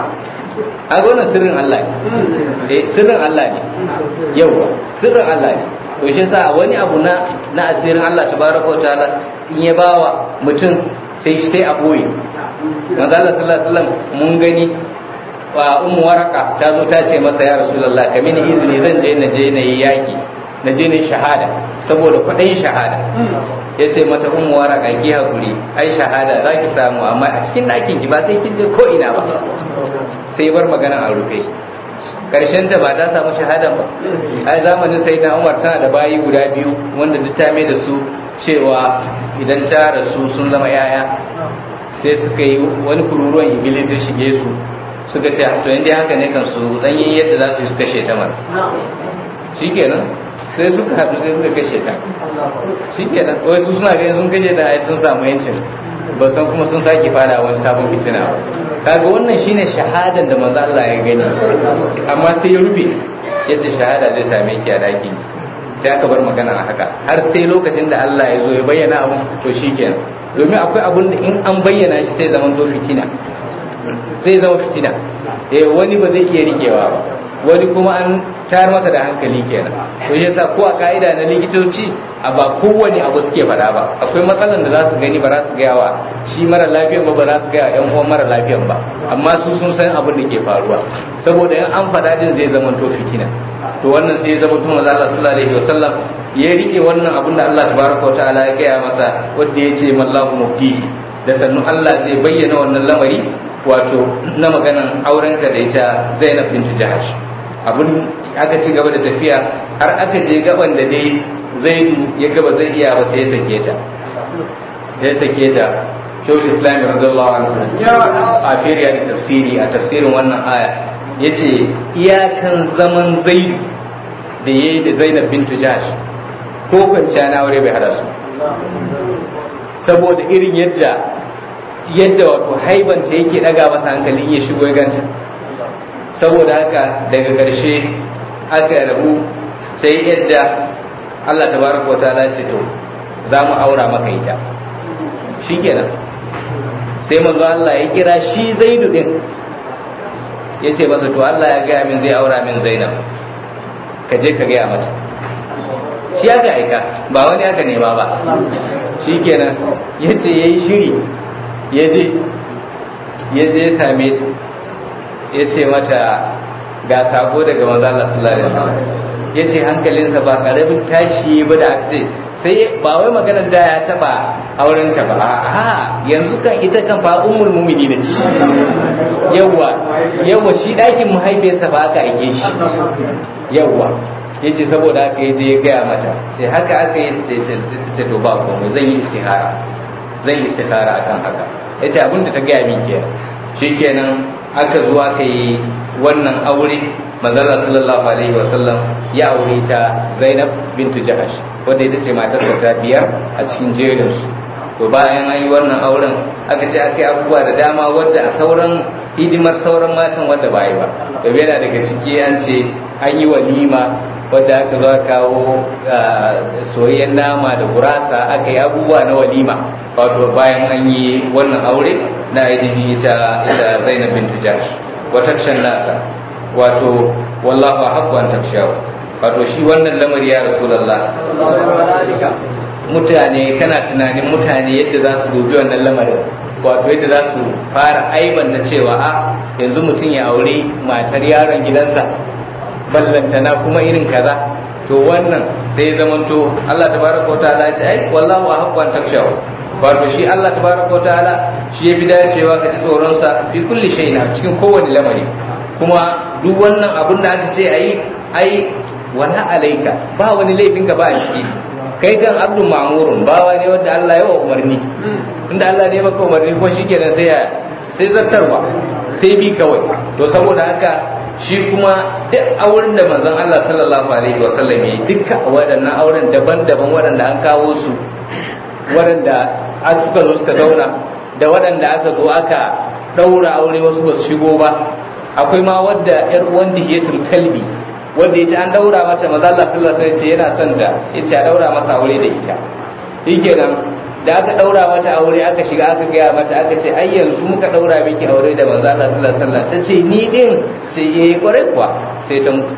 a wannan sirrin Allah ne eh sirrin Allah ne yawa sirrin Allah ne to shi yasa wani abu na na asirin Allah tabaraka wa ta'ala in ya bawa mutum sai sai a boye manzo Allah sallallahu alaihi wasallam mun gani wa ummu waraka ta zo ta ce masa ya rasulullah ka mini izini zan je na je na yi yaki na je na shahada saboda kwaɗayin shahada ya ce mata ummu waraka ki hakuri ai shahada za ki samu amma a cikin ɗakin ki ba sai kin je ko ina ba sai bar magana a rufe karshen ta ba ta samu shahada ba ai zamanin sai na umar tana da bayi guda biyu wanda duk ta da su cewa idan ta rasu sun zama yaya sai suka yi wani kururuwan iblis ya shige su suka ce to inda haka ne kan su dan yin yadda za su yi su kashe ta mara shikenan sai suka haɗu sai suka kashe ta shikenan wai su suna ganin sun kashe ta ai sun samu yancin ba san kuma sun sake fada wani sabon fitina ba kaga wannan shine shahadan da manzo Allah ya gani amma sai ya rufe yace shahada zai same ki a daki sai aka bar magana a haka har sai lokacin da Allah ya zo ya bayyana abu to shikenan domin akwai abun da in an bayyana shi sai zaman to fitina sai zama fitina eh wani ba zai iya rikewa ba wani kuma an tayar masa da hankali kenan to shi yasa ko a ka'ida na likitoci a ba kowane abu suke faɗa ba akwai matsalan da za su gani ba za su gaya wa shi mara lafiyan ba ba za su gaya yan uwan mara lafiyan ba amma su sun san abin da ke faruwa saboda in an faɗa din zai zama to fitina to wannan sai ya zama tun manzo Allah sallallahu alaihi wasallam ya rike wannan abin da Allah tabaraka wa ta'ala ya gaya masa wanda ya ce mallahu mubdihi da sannu Allah zai bayyana wannan lamari wato na maganan aurenka da ita Zainab bintu Jahash abin aka ci gaba da tafiya har aka je gaban da dai zaidu ya gaba zai iya ba sai ya sake ta ya sake ta shawul islam radiyallahu anhu a firiya da tafsiri a tafsirin wannan aya yace iyakan zaman zaidu da yayi da zainab bintu jahsh ko kwanciya na aure bai hada su saboda irin yadda yadda wato haibanta yake daga masa hankali in ya shigo ya ganta saboda haka daga ƙarshe aka rabu sai yadda Allah tabaraka wa ta'ala ce to za mu aura maka ita shikenan sai manzo Allah ya kira shi Zaidu din ya ce masa to Allah ya gaya min zai aura min Zainab ka je ka gaya mata shi aka aika ba wani aka nema ba shikenan ya ce ya yi shiri ya je ya je ya same ta ya ce mata ga sako daga manzo Allah sallallahu alaihi wasallam ya ce hankalinsa ba karamin tashi ba da aka ce sai ba wai maganar da ya taba auren ta ba a yanzu kan ita kan fa ummul mu'minin ce yawa yawa shi dakin mahaifiyarsa ba aka aike shi yawa yace saboda haka ya je ya gaya mata sai haka aka yi ta ce to ba komai zan yi istihara zan yi istihara akan haka yace abin da ta gaya min kenan shikenan aka zo aka yi wannan aure manzala sallallahu alaihi wasallam ya aure ta zainab bintu jahash wadda ita ce matarsa ta biyar a cikin jerin su to bayan an yi wannan auren aka ce aka yi abubuwa da dama wadda a sauran hidimar sauran matan wadda ba yi ba da yana daga ciki an ce an yi walima wadda aka zo kawo soyayyen nama da gurasa aka yi abubuwa na walima wato bayan an yi wannan aure na ainihin ita ita zainab bintu jahash wa takshan nasa wato wallahu haqqu an takshaw wato shi wannan lamari ya rasulullah mutane kana tunanin mutane yadda za su dubi wannan lamarin wato yadda za su fara aiban na cewa a yanzu mutum ya aure matar yaron gidansa ballantana kuma irin kaza to wannan sai zamanto Allah tabaraka wa ta'ala ya ce ai wallahu haqqu an takshaw wato shi Allah tabaraka wa ta'ala shi ya bi dacewa ka ji tsoron sa fi kulli shay'in a cikin kowane lamari kuma duk wannan abun da aka ce ayi ai wala alaika ba wani laifin ka ba a ciki kai kan abdul ma'murun bawa ne wanda Allah ya wa umarni inda Allah ne maka umarni ko shikenan sai ya sai zartarwa sai bi kawai to saboda haka shi kuma duk auren da manzon Allah sallallahu alaihi wasallam ya yi dukkan waɗannan auren daban-daban waɗanda an kawo su waɗanda suka zo suka zauna da waɗanda aka zo aka ɗaura aure wasu ba su shigo ba akwai ma wadda yar uwan dihiyatul kalbi wanda ita an daura mata maza Allah sallallahu alaihi wasallam yana son ta yace a daura masa aure da ita shikenan da aka daura mata aure aka shiga aka gaya mata aka ce ai yanzu muka daura miki aure da manzo Allah sallallahu alaihi wasallam tace ni din sai yayi kwarai kuwa sai ta mutu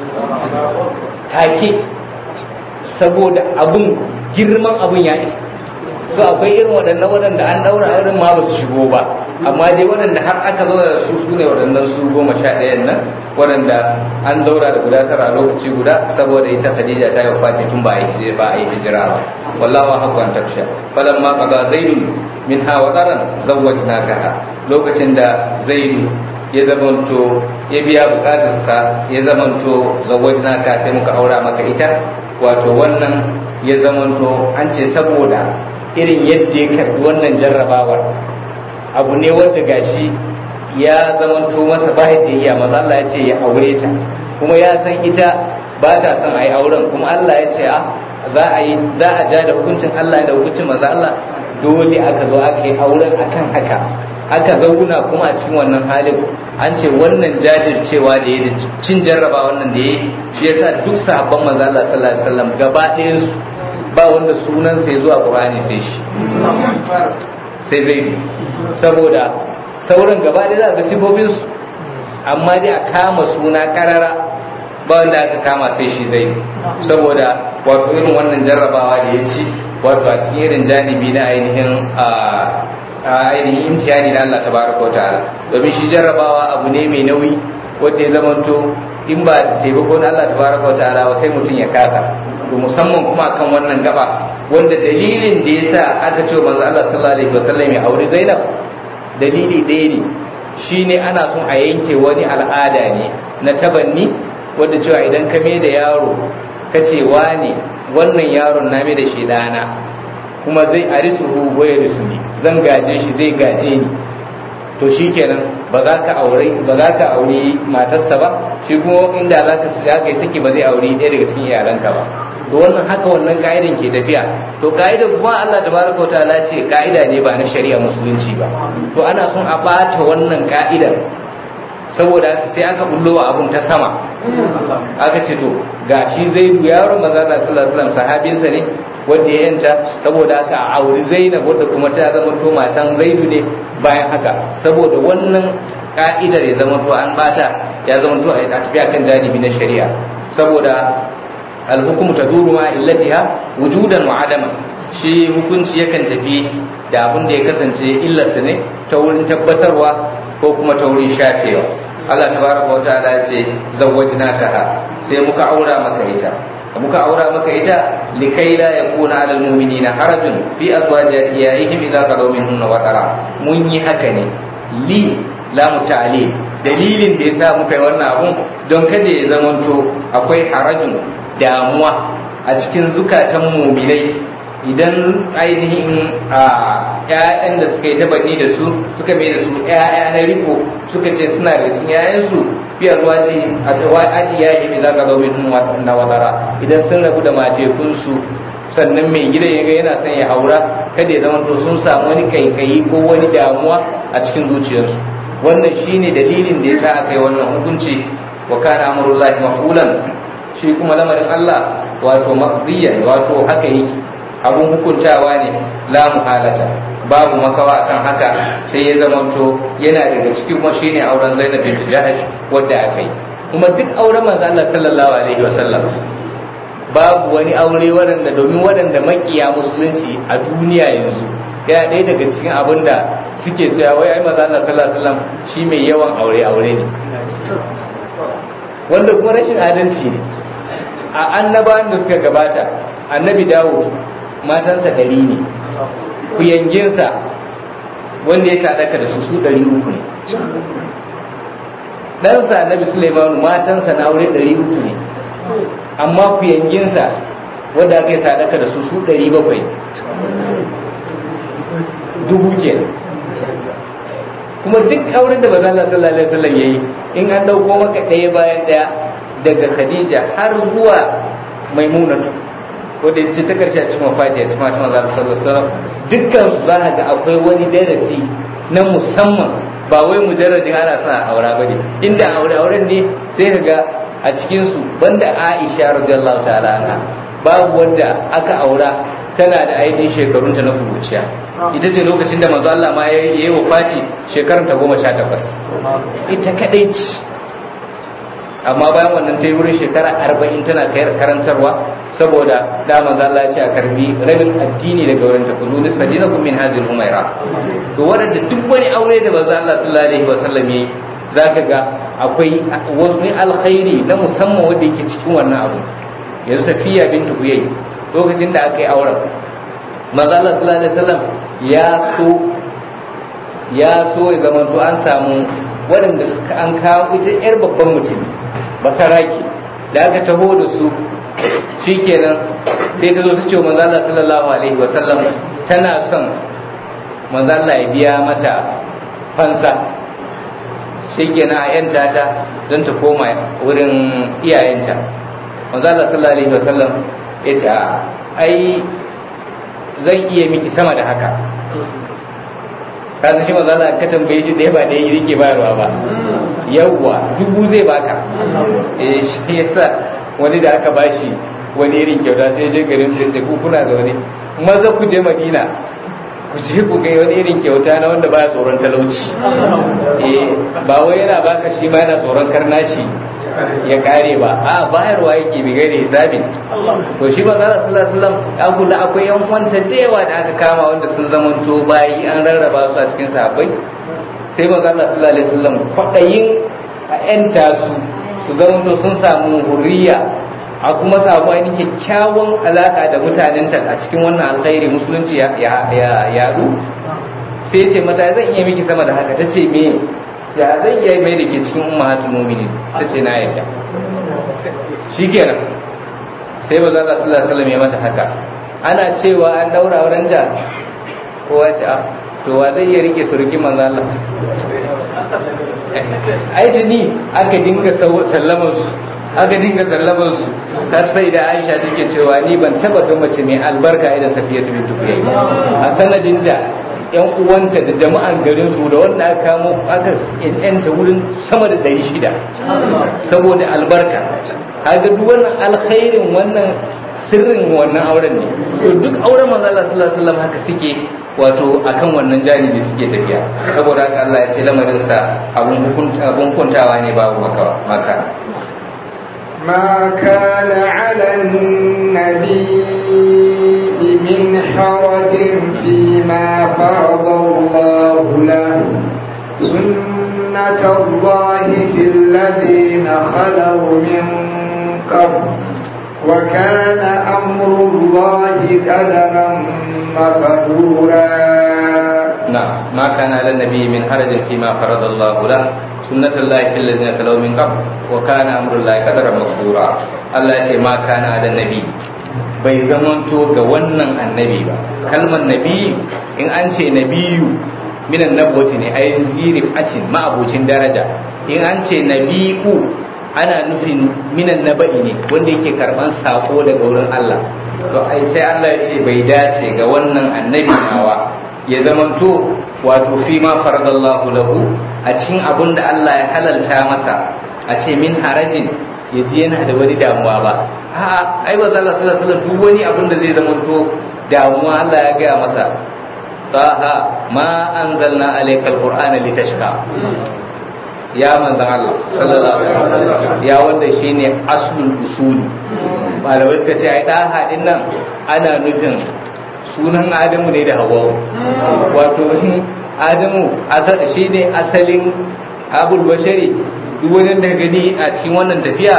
take saboda abun girman abun ya isa so akwai irin waɗannan waɗanda an ɗaura auren ma ba su shigo ba amma dai waɗanda har aka zauna da su su ne waɗannan su goma sha ɗayan nan waɗanda an zaura da guda tara a lokaci guda saboda ita Khadija ta yi wafati tun ba a yi ba a yi hijira ba wallahu haqqu an taksha falan ma qada zaidun min ha wa qaran zawwajnakaha lokacin da zaidu ya zamanto ya biya bukatarsa ya zamanto zawwajnaka sai muka aura maka ita wato wannan ya zamanto an ce saboda irin yadda ya karbi wannan jarrabawar abu ne wanda gashi ya zamanto masa ba yadda iya maza Allah ya ce ya aure ta kuma ya san ita ba ta son a yi auren kuma Allah ya ce a za a yi za a ja da hukuncin Allah da hukuncin maza Allah dole aka zo aka yi auren akan haka aka zauna kuma a cikin wannan halin an ce wannan jajircewa da ya cin jarraba wannan da ya shi yasa duk sahabban manzo Allah sallallahu alaihi wasallam gaba ɗayan su ba wanda sunan sai zuwa Qur'ani sai shi sai zai saboda sauran gaba ɗaya za ga sifofin su amma dai a kama suna karara ba wanda aka kama sai shi zai saboda wato irin wannan jarrabawa da ya ci wato a cikin irin janibi na ainihin ainihin imtihani da Allah tabaraka wa ta'ala domin shi jarrabawa abu ne mai nauyi wanda ya zamanto in ba da taimako na Allah tabaraka wa ta'ala ba sai mutum ya kasa to musamman kuma akan wannan gaba wanda dalilin da yasa aka ce manzo Allah sallallahu alaihi wasallam ya auri Zainab dalili ɗaya ne shine ana son a yanke wani al'ada ne na tabanni wanda cewa idan ka da yaro ka ce wane wannan yaron na mai da shi ɗana kuma zai arisuhu wa yarisuni zan gaje shi zai gaje ni to shikenan ba za ka aure ba za ka aure matarsa ba shi kuma inda za ka za ka yi saki ba zai aure ɗaya daga cikin iyalanka ba to wannan haka wannan ka'idan ke tafiya to ka'idar kuma Allah tabaraka wa ta'ala ce ka'ida ne ba na shari'a musulunci ba to ana son a bata wannan ka'idar saboda sai aka bullo wa abun ta sama aka ce to ga shi zaidu yaron maza na sallallahu alaihi wasallam sahabinsa ne wanda ya yanta saboda aka auri zainab wadda kuma ta zama to matan zaidu ne bayan haka saboda wannan ka'idar ya zama to an bata ya zama to a tafiya kan janibi na shari'a saboda alhukumu taduru ma illatiha wujudan wa adama shi hukunci yakan tafi da abin da ya kasance illarsa ne ta wurin tabbatarwa ko kuma ta wurin shafewa Allah tabaraka wa ta'ala ya ce zawwajnakaha sai muka aura maka ita muka aura maka ita likai la yakuna alal mu'minina harajun fi azwaji iyaihim idza qadaw minhunna wa tara mun yi haka ne li la muta'ali dalilin da yasa muka yi wannan abun don kada ya zamanto akwai harajun damuwa a cikin zukatan mu'minai idan ainihin a ‘ya'yan da suka yi tabani da su suka mai da su ‘ya'ya na riko suka ce suna da cikin ‘ya'yansu fiye zuwa ji a aji ya yi za ka zo min na wadara idan sun rabu da matekunsu sannan mai gidan ya ga yana son ya aura kada ya zama to sun samu wani kaikayi ko wani damuwa a cikin zuciyarsu wannan shine dalilin da ya sa aka yi wannan hukunci wa kana amurullahi mafulan shi kuma lamarin Allah wato maqdiyan wato haka yake abun hukuntawa ne la muhalata babu makawa kan haka sai ya zamanto yana daga ciki kuma shine auren Zainab bint Jahash wanda aka yi kuma duk auren manzo Allah sallallahu alaihi wasallam babu wani aure waɗanda domin waɗanda makiya musulunci a duniya yanzu yana ɗaya daga cikin abin da suke cewa wai ai manzo Allah sallallahu alaihi wasallam shi mai yawan aure aure ne wanda kuma rashin adalci ne a annabawan da suka gabata annabi Dawud matansa ɗari ne kuyanginsa wanda ya sadaka da su su ɗari uku ne ɗansa annabi Sulaimanu matansa na aure ɗari uku ne amma kuyanginsa wanda aka yi sadaka da su su ɗari bakwai dubu ke kuma duk auren da maza Allah sallallahu alaihi wasallam yayi in an dauko maka ɗaya bayan ɗaya daga Khadija har zuwa Maimunatu wanda ya ce ta karshe a cikin wafati a cikin matan manzo sallallahu alaihi wasallam dukkan su za ga akwai wani darasi na musamman ba wai mujarradin ana son a aura bane inda aure auren ne sai ka ga a cikin su banda Aisha radiyallahu ta'ala anha babu wanda aka aura tana da ainihin shekarunta na kuruciya ita ce lokacin da manzo Allah ma ya yi wafati shekarunta goma sha takwas ita kadai ce amma bayan wannan ta yi wurin shekara arba'in tana kai karantarwa saboda da manzo Allah ya ce a karbi rabin addini daga wurin ta ku zo nisfa dinakum min hadhihi umaira to wadanda duk wani aure da manzo Allah sallallahu alaihi wasallam yayi zaka ga akwai wani alkhairi na musamman wanda yake cikin wannan abu yanzu Safiya bintu Huyay lokacin da aka yi auren manzo Allah sallallahu alaihi wasallam ya so ya so ya zamanto an samu waɗanda suka an kawo ita yar babban mutum basaraki da aka taho da su shikenan sai ta zo ta ce manzo Allah sallallahu alaihi wasallam tana son manzo Allah ya biya mata fansa shikenan a yanta ta don ta koma wurin iyayenta manzo Allah sallallahu alaihi wasallam ya ce ai zan iya miki sama da haka ka san shi manzo Allah ka tambaye shi ɗaya ba ɗaya yake bayarwa ba yawwa dubu zai baka eh shi yasa wani da aka bashi wani irin kyauta sai je garin sai ce ku kuna zaune maza ku je Madina ku je ku ga wani irin kyauta na wanda baya tsoron talauci eh ba wai yana baka shi ma yana tsoron karnashi ya kare ba a bayarwa yake bi gaire hisabin to shi manzo Allah sallallahu alaihi wasallam ya kula akwai yan wanta da yawa da aka kama wanda sun zamanto bayi an rarraba su a cikin sahabbai sai manzo Allah sallallahu alaihi wasallam kwadayin a yanta su su zamanto sun samu hurriya a kuma samu ainihin kyakkyawan alaka da mutanen ta a cikin wannan alkhairi musulunci ya yadu sai ya ce mata zan iya miki sama da haka ta ce me ya zan iya mai da ke cikin ummahatul mu'minin ta ce na yarda shikenan sai ba Allah sallallahu alaihi wasallam ya mata haka ana cewa an daura auren ta kowa ce a to wa zai iya rike surukin manzo Allah ai da ni aka dinga sallaman su aka dinga sallaman su har sai da Aisha take cewa ni ban taba ga mace mai albarka irin Safiya bint Huyay a sanadin da yan uwanta da jama'an garin su da wanda aka kamo aka yanta wurin sama da ɗari shida saboda albarka kaga duk wannan alkhairin wannan sirrin wannan auren ne to duk auren manzo Allah sallallahu alaihi wasallam haka suke wato akan wannan janibi suke tafiya saboda haka Allah ya ce lamarin sa abun hukuntawa ne babu maka maka ما كان على النبي من حرج فيما فرض الله له سنة الله في الذين خلوا من قبل وكان أمر الله قدرا مقدورا نعم ما كان على النبي من حرج فيما فرض الله له سنة الله في الذين خلوا من قبل وكان أمر الله قدرا مقدورا الله يقول ما كان على النبي bai zamanto ga wannan annabi ba kalmar nabi in an ce nabiyu minan nabwati ne ai zirif acin ma'abocin daraja in an ce nabi'u ana nufin minan naba'i ne wanda yake karban sako daga wurin Allah to ai sai Allah ya ce bai dace ga wannan annabi nawa ya zamanto wato fi ma faradallahu lahu a cikin abin da Allah ya halalta masa a ce min harajin ya ji yana da wani damuwa ba a'a ai ba Allah sallallahu alaihi wasallam duk wani abin da zai zamanto damuwa Allah ya gaya masa taha ma anzalna alayka alqur'ana litashqa ya manzan Allah sallallahu alaihi wasallam ya wanda shine aslul usuli malamai suka ce ai daha din nan ana nufin sunan Adamu ne da Hawwa wato Adamu shine asalin abul bashari duk wani da gani a cikin wannan tafiya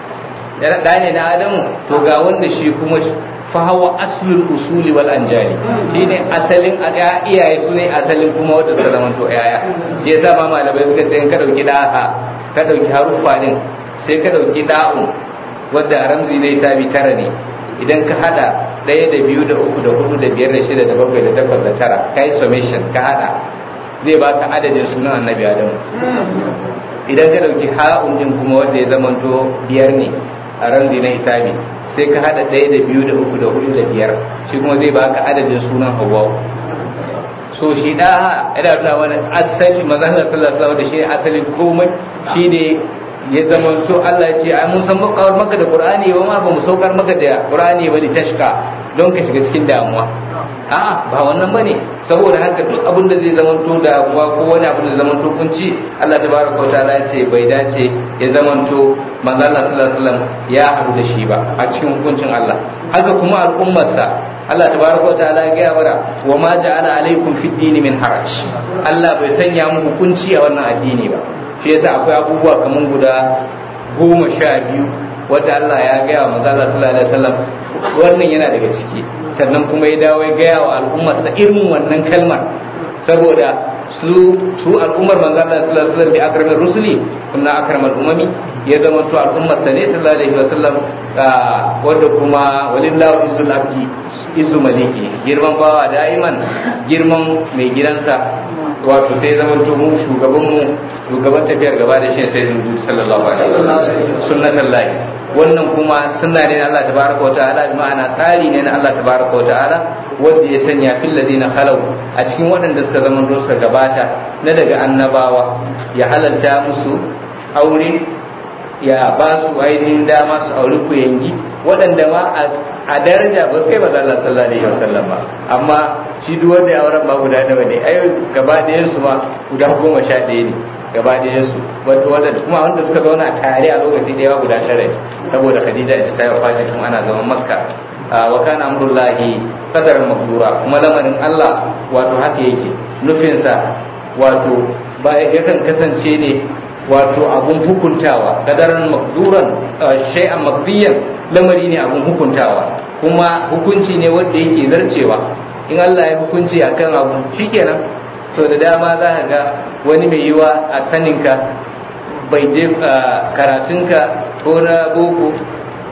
ya da ne na Adamu to ga wanda shi kuma fahawa aslul usuli wal anjali shine asalin iyaye su ne asalin kuma wanda suka zama to yaya ya sa ma malamai suka ce in ka dauki daha ka dauki haruffa din sai ka dauki da'un wanda ramzi ne sabi tara ne idan ka hada ɗaya da biyu da uku da hudu da biyar da shida da bakwai da takwas da tara kai summation ka hada zai baka adadin sunan annabi adamu idan ka dauki ha'un din kuma wanda ya zamanto biyar ne a ramzi na hisabi sai ka hada ɗaya da biyu da uku da hudu da biyar shi kuma zai baka adadin sunan hawa so shi da yana tuna wani asali mazan sallallahu alaihi da shi asalin komai shi ne ya zama to Allah ce ai mun san makawar maka da Qur'ani ba ma ba mu saukar maka da Qur'ani ba da tashka don ka shiga cikin damuwa a'a ba wannan bane saboda haka duk abin da zai zama to damuwa ko wani abin da zai zama to kunci Allah tabaraka wa ta'ala ya ce bai dace ya zama to manzo Allah sallallahu alaihi wasallam ya haɗu da shi ba a cikin hukuncin Allah haka kuma al'ummarsa Allah tabaraka wa ta'ala ya gaya mana wa ma ja'ala alaikum fid dini min haraj Allah bai sanya mu hukunci a wannan addini ba shi yasa akwai abubuwa kaman guda goma sha biyu wadda Allah ya gaya wa manzo Allah sallallahu alaihi wasallam wannan yana daga ciki sannan kuma ya dawo ya gaya wa al'ummarsa irin wannan kalmar saboda su su al'ummar manzo Allah sallallahu alaihi wasallam bi akramir rusuli kunna akramal umami ya zama to al'ummar sa ne sallallahu alaihi wasallam wanda kuma walillahu izzul abdi izzu maliki girman bawa da'iman girman mai gidansa wato sai zama to mu shugaban mu shugaban tafiyar gaba da shi sai dudu sallallahu alaihi wasallam sunnatan lahi wannan kuma sunna ne na Allah tabaraka wa ta'ala bi ma'ana tsari ne na Allah tabaraka wa ta'ala wanda ya sanya fil ladina khalau a cikin waɗanda suka zama suka gabata na daga annabawa ya halalta musu aure ya ba su ainihin dama su auri ku yangi waɗanda ma a daraja ba su kai maza Allah sallallahu alaihi wasallam ba amma shi duk wanda ya auren ba guda nawa ne ai gaba ɗayan su ma guda goma sha ɗaya ne gaba ɗayan su wanda kuma wanda suka zauna tare a lokaci ɗaya guda tara ne saboda Khadija ita ta yi wafati tun ana zaman Makka wa kana amrullahi qadaran maqdura kuma lamarin Allah wato haka yake nufinsa wato ba yakan kasance ne wato abun hukuntawa kadaran makduran shay'an makdiyan lamari ne abun hukuntawa kuma hukunci ne wanda yake zarcewa in Allah ya hukunci akan abu shikenan so da dama za ka ga wani mai yiwa a saninka bai je karatunka ko na boko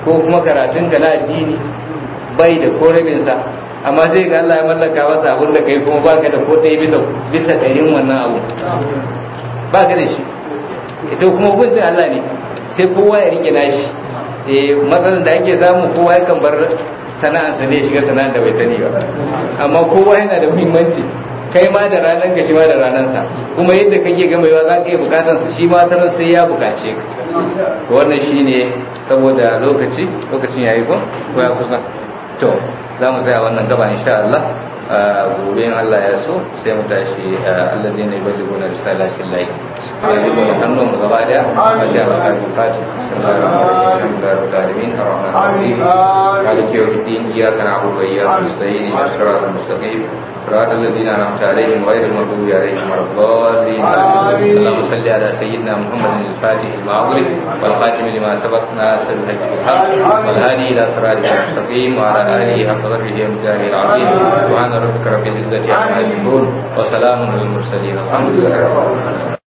ko kuma karatun ka na addini bai da ko rabinsa amma sai ga Allah ya mallaka masa abin da kai kuma baka da ko ɗaya bisa bisa ɗarin wannan abu baka da shi ito kuma hukuncin Allah ne sai kowa ya rike nashi eh matsalar da ake samu kowa yakan bar sana'arsa ne shiga sana'ar da bai sani ba amma kowa yana da muhimmanci kai ma da ranar ka shi ma da ranarsa kuma yadda kake gama yawa za ka yi bukatar su shi ma ta sai ya bukace ka wannan shine saboda lokaci lokacin yayi ko ko ya kusa to za mu tsaya wannan gaba insha Allah gobe in Allah ya so sai mu tashi alladheena yuballighuna risalatin lahi ya yi mu hannun mu gaba daya a ji masa fati sallallahu alaihi wa sallam arrahman arrahim maliki yawmiddin iyyaka na'budu wa iyyaka nasta'in ihdinas siratal mustaqim صراط الذين انعمت عليهم غير المغضوب عليهم ولا الضالين اللهم صل على سيدنا محمد الفاتح لما اغلق والخاتم لما سبق ناصر الحج بالحق والهادي الى صراطك المستقيم وعلى اله حق قدره ومقداره العظيم سبحان ربك رب العزه عما يصفون وسلام على المرسلين الحمد لله رب العالمين